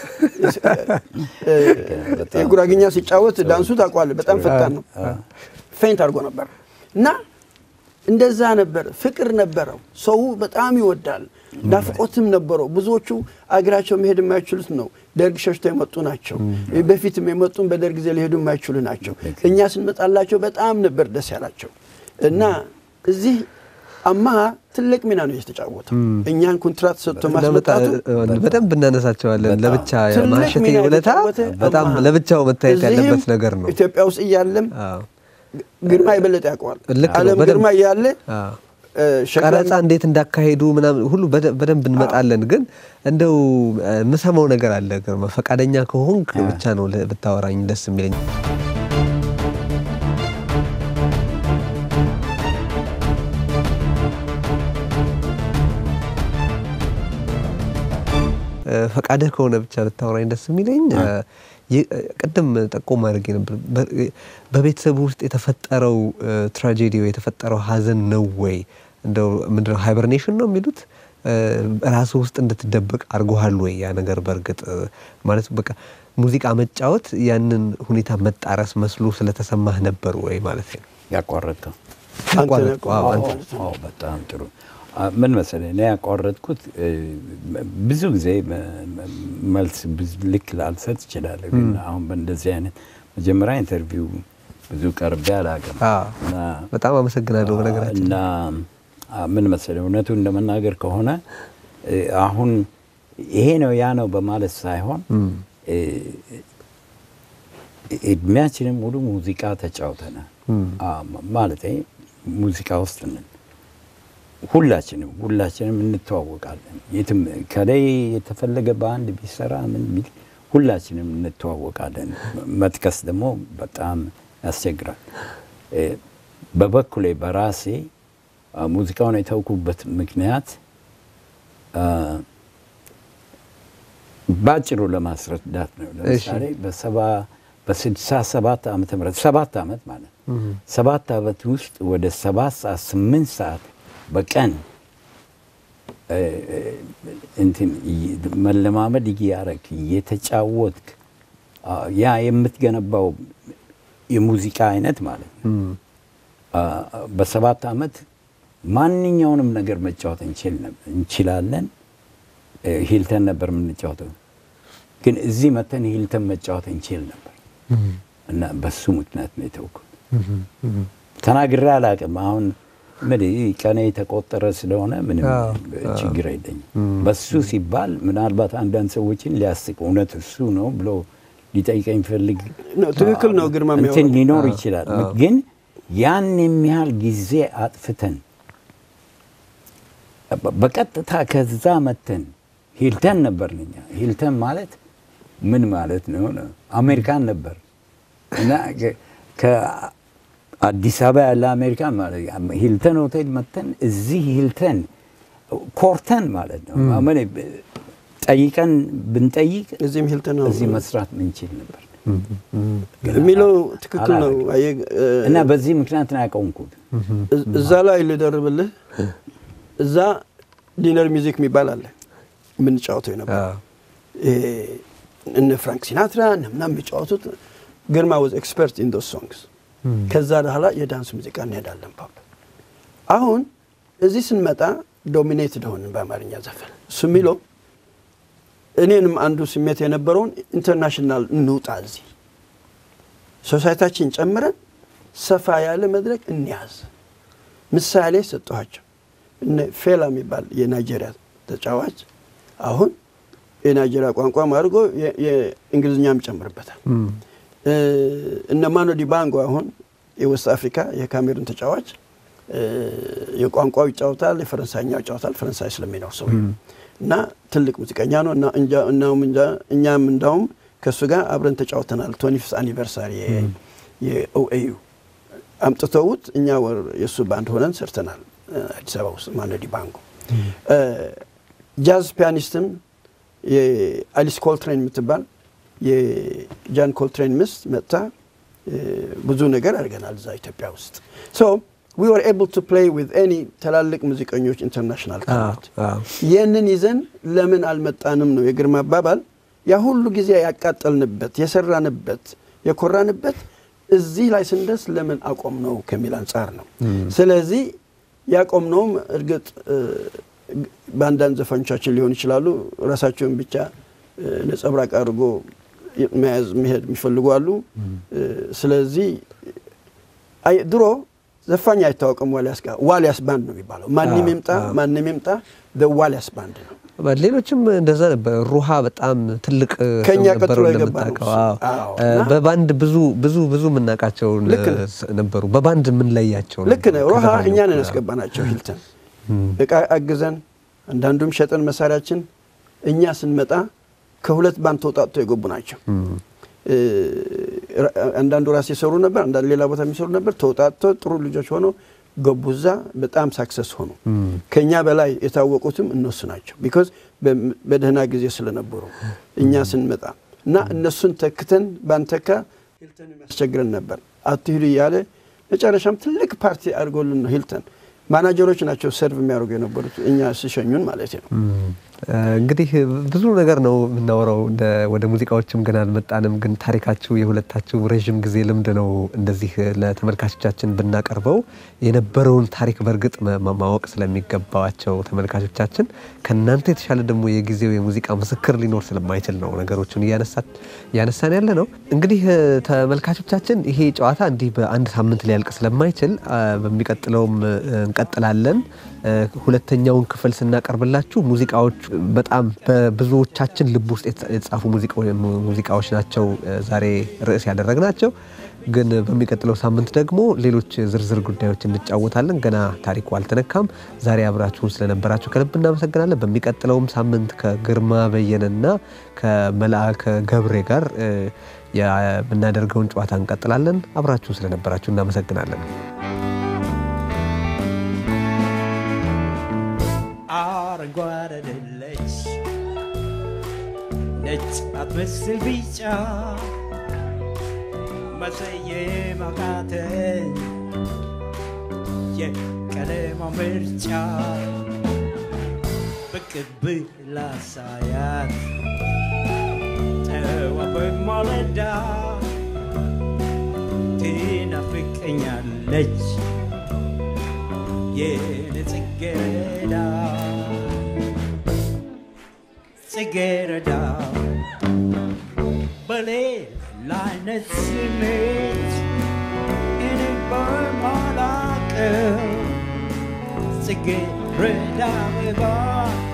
በጣም የጉራግኛ ሲጫወት ዳንሱ ታውቀዋለህ፣ በጣም ፈጣን ነው። ፌንት አድርጎ ነበር እና እንደዛ ነበር። ፍቅር ነበረው። ሰው በጣም ይወዳል። ናፍቆትም ነበረው። ብዙዎቹ አገራቸው መሄድ የማይችሉት ነው። ደርግ ሸሽተው የመጡ ናቸው። በፊትም የመጡም በደርግ ጊዜ ሊሄዱ የማይችሉ ናቸው። እኛ ስንመጣላቸው በጣም ነበር ደስ ያላቸው እና እዚህ አማሃ ትልቅ ሚና ነው የተጫወተው። እኛን ኮንትራት ሰጥቶ ማስመጣቱ በደንብ እናነሳቸዋለን። በጣም ለብቻ ትልቅ ማሸቴ ሚና ውለታ የተጫወተ በጣም አማሃ። ለብቻው መታየት እዚህም ያለበት ነገር ነው። ኢትዮጵያ ውስጥ እያለም አዎ። ግርማ የበለጠ ያውቀዋል። ልክ ነው። አለም በደንብ- ግርማ እያለ አዎ። እ፣ ሸክላ ቀረጻ እንዴት እንዳካሄዱ ምናምን ሁሉ በደ- በደንብ እንመጣለን። ግን እንደው እ፣ የምሰማው ነገር አለ ግርማ፣ ፈቃደኛ ከሆንክ ብቻ ነው ል- ብታወራኝ ደስ የሚለኝ። እ፣ ፈቃድህ ከሆነ ብቻ ብታወራኝ ደስ የሚለኝ እ፣ ይ- እ፣ ቅድም ጠቆም አድርጌ ነበር። በ- በቤተሰቡ ውስጥ የተፈጠረው እ፣ ትራጄዲ ወይ የተፈጠረው ሀዘን ነው ወይ እንደው ምንድነው ሃይበርኔሽን ነው የሚሉት እ፣ ራሱ ውስጥ እንድትደበቅ አድርጎሃል ወይ ያ ነገር? በእርግጥ እ፣ ማለት በቃ ሙዚቃ መጫወት ያንን ሁኔታ መጣረስ መስሎ ስለተሰማህ ነበር ወይ ማለት ነው? ያቋረጥከው አንተ ነህ እኮ። አዎ፣ አዎ፣ አንተ። ማለት ነው። አዎ፣ በጣም ጥሩ። አ፣ ምን መሰለህ እኔ ያቋረጥኩት እ፣ ብዙ ጊዜ መ- መ- መልስ ብዙ ልክ ላልሰጥ እችላለሁ። ግን አሁን በእንደዚህ አይነት መጀመሪያ ኢንተርቪው ብዙ ቀርቤ አላውቅም አዎ። እና በጣም አመሰግናለሁ። በነገራችን እና አ፣ ምን መሰለህ እውነቱን ለመናገር ከሆነ እ፣ አሁን ይሄ ነው ያ ነው በማለት ሳይሆን እ፣ እድሜያችንም ሙሉ ሙዚቃ ተጫውተናል። አ፣ ማለቴ ሙዚቃ ውስጥ ነን። ሁላችንም ሁላችንም እንተዋወቃለን። የትም ከላይ የተፈለገ በአንድ ቢሰራ ምን ቢል ሁላችንም እንተዋወቃለን። መጥቀስ ደግሞ በጣም ያስቸግራል። እ፣ በበኩሌ በራሴ አ፣ ሙዚቃውን የተውኩበት ምክንያት አ፣ በአጭሩ ለማስረዳት ነው። ለምሳሌ በሰባ በስድሳ ሰባት ዓመተ ምህረት ሰባት ዓመት ማለት ነው። ሰባት ዓመት ውስጥ ወደ ሰባት ሰዓት ስምንት ሰዓት በቀን እ፣ እ፣ እንትን እይ- መለማመድ እያረክ እየተጫወትክ አ፣ ያ የምትገነባው የሙዚቃ አይነት ማለት ነው። አ፣ በሰባት ዓመት ማንኛውንም ነገር መጫወት እንችል ነበር እንችላለን። እ፣ ሂልተን ነበር የምንጫወተው፣ ግን እዚህ መተን ሂልተን መጫወት እንችል ነበር እና በሱ ምክንያት ነው የተውኩት። ተናግሬ አላውቅም። አሁን ምን ቀኔ የተቆጠረ ስለሆነ ምንም አዎ፣ ችግር የለኝም። በሱ ሲባል ምናልባት አንዳንድ ሰዎችን ሊያስቅ እውነት እሱ ነው ብሎ ሊጠይቀኝ ፈልግ ነው፣ ትክክል ነው ግርማ እንትን የሚያወራው። ሊኖር ይችላል። ግን ያን የሚያህል ጊዜ አጥፍተን በ- በቀጥታ ከዛ መተን ሂልተን ነበር እኛ ሂልተን ማለት ምን ማለት ነው? ነው አሜሪካን ነበር እና ከ- ከአዲስ አበባ ያለ አሜሪካን ማለት ሂልተን ሆቴል መተን እዚህ ሂልተን ኮርተን ማለት ነው። አመኔ ጠይቀን ብንጠይቅ እዚህም ሂልተን ነው እዚህ መስራት ምንችል ነበር የሚለው ትክክል ነው። አላረግም። አየህ፣ እ፣ እና በዚህ ምክንያት ነው ያቆምኩት። እዝ- እዛ ላይ ልደርብልህ። እዛ ዲነር ሚውዚክ የሚባል አለ የምንጫወተው የነበረ ይሄ እነ ፍራንክ ሲናትራ እነ ምናምን የሚጫወቱት ግርማ ወዝ ኤክስፐርት ኢን ዶስ ሶንግስ። ከዛ በኋላ የዳንስ ሙዚቃ እንሄዳለን ፓፕ። አሁን እዚህ ስንመጣ ዶሚኔትድ ሆንን በአማርኛ ዘፈን። እሱ የሚለው እኔንም አንዱ ስሜት የነበረውን ኢንተርናሽናል እንውጣ፣ እዚህ ሶሳይታችን ጨምረን ሰፋ ያለ መድረክ እንያዝ። ምሳሌ ሰጠኋቸው። እነ ፌላ የሚባል የናይጄሪያ ተጫዋች አሁን የናይጄሪያ ቋንቋም አድርጎ የ- የእንግሊዝኛም ይጨምርበታል። እ፣ እነ ማኖ ዲባንጎ አሁን የዌስት አፍሪካ የካሜሩን ተጫዋች እ፣ የቋንቋው ይጫወታል፣ የፈረንሳይኛው ይጫወታል። ፈረንሳይ ስለሚኖር ሰው እና ትልቅ ሙዚቀኛ ነው እና እንጃ- እናውም እንጃ- እኛም እንዳውም ከእሱ ጋር አብረን ተጫውተናል። ቶኒ ፊፍዝ አኒቨርሳሪ የኦኤዩ አምጥተውት እኛ ወር የእሱ ባንድ ሆነን ሰርተናል እ፣ አዲስ አበባ ውስጥ ማኖ ዲባንጎ እ፣ ጃዝ ፒያኒስትም የአሊስ ኮልትሬን የምትባል የጃን ኮልትሬን ምስት መጥታ እ፣ ብዙ ነገር አድርገናል እዛ ኢትዮጵያ ውስጥ ሶ ዊ ወር ኤብል ቱ ፕሌይ ዊዝ ኤኒ ትላልቅ ሙዚቀኞች ኢንተርናሽናል ካሉት ይህንን ይዘን ለምን አልመጣንም ነው የግርማ አባባል። ያ ሁሉ ጊዜ ያቃጠልንበት የሰራንበት የኮራንበት እዚህ ላይ ስንደርስ ለምን አቆም ነው ከሚል አንጻር ነው። ስለዚህ ያቆምነውም እርግጥ እ፣ በአንዳንድ ዘፋኞቻችን ሊሆን ይችላሉ። ራሳቸውን ብቻ እ፣ ነጸብራቅ አድርጎ መያዝ መሄድ የሚፈልጉ አሉ። እ፣ ስለዚህ አይ- ድሮ ዘፋኝ አይታወቅም። ዋሊያስ ጋር ዋሊያስ ባንድ ነው የሚባለው። ማንም ይምጣ ማንም ይምጣ ዋሊያስ ባንድ ነው። ሌሎችም እንደዛ ነበር። ሩሃ በጣም ትልቅ ሰው ከእኛ ነበሩ ቀጥሎ የገባ እንደምታውቀው። ነው እሱ። አዎ። አዎ። እ፣ እና- በባንድ ብዙ ብዙ ብዙ የምናውቃቸው ልክ ነው። ነበሩ። በባንድ የምንለያቸው ልክ ነው። ነበሩ ሮሃ ከዘፋኞቹ እኛ ነን ጋር። ያስገባናቸው ሂልተን እቃ አግዘን አንዳንዱም ሸጠን መሳሪያችን እኛ ስንመጣ ከሁለት ባንድ ተውጣጥቶ የገቡ ናቸው። እ፣ ራ- አንዳንዱ ራስ የሰሩ ነበር፣ አንዳንዱ ሌላ ቦታ የሚሰሩ ነበር። ተውጣጥቶ ጥሩ ልጆች ሆነው ገቡ እዛ። በጣም ሳክሰስ ሆኑ። ከእኛ በላይ የታወቁትም እነሱ ናቸው። ቢኮዝ በደህና ጊዜ ስለነበሩ እኛ ስንመጣ እና እነሱን ተክተን ባንተካ ሂልተን የሚያስቸግረን ነበር። አትሂዱ እያለ መጨረሻም ትልቅ ፓርቲ አድርጎልን ነው ሂልተን። ማናጀሮች ናቸው ሰርቭ የሚያደርጉ የነበሩት እኛ ሲሸኙን ማለት ነው። እ፣ እንግዲህ ብዙ ነገር ነው የምናወራው። እንደ ወደ ሙዚቃዎችም ገና አልመጣንም፣ ግን ታሪካችሁ የሁለታችሁ ረዥም ጊዜ ልምድ ነው። እንደዚህ ለተመልካቾቻችን ብናቀርበው የነበረውን ታሪክ በእርግጥ መ- ማ- ማወቅ ስለሚገባቸው ተመልካቾቻችን ከእናንተ የተሻለ ደግሞ የጊዜው የሙዚቃ ምስክር ሊኖር ስለማይችል ነው ነገሮችን እያነሳ- እያነሳን ያለ ነው። እንግዲህ እ፣ ተመልካቾቻችን ይሄ ጨዋታ እንዲህ በአንድ ሳምንት ሊያልቅ ስለማይችል አ፣ በሚቀጥለውም እ፣ እንቀጥላለን። እ፣ ሁለተኛውን ክፍል ስናቀርብላችሁ ሙዚቃዎች በጣም በብዙዎቻችን ልብ ውስጥ የተጻ- የተጻፉ ሙዚቃ- ሙዚቃዎች ናቸው እ፣ ዛሬ ርዕስ ያደረግናቸው። ግን በሚቀጥለው ሳምንት ደግሞ ሌሎች ዝርዝር ጉዳዮች እንጫወታለን። ገና ታሪኩ አልተነካም። ዛሬ አብራችሁን ስለነበራችሁ ከልብ እናመሰግናለን። በሚቀጥለውም ሳምንት ከግርማ በየነና ከመልአከ ገብሬ ጋር እ፣ የምናደርገውን ጨዋታ እንቀጥላለን። አብራችሁን ስለነበራችሁ እናመሰግናለን። አረንጓዴ አይደለች ነጭ አትመስል ቢጫ መሰየም አቃተኝ የቀለሟ ምርጫ ብቅ ብላ ሳያት ጠዋት በማለዳ ትናፍቀኛለች የኔ ጽጌረዳ ጽጌረዳ በሌላ አይነት ስሜት እኔ በማላቀው ጽጌረዳ አበባ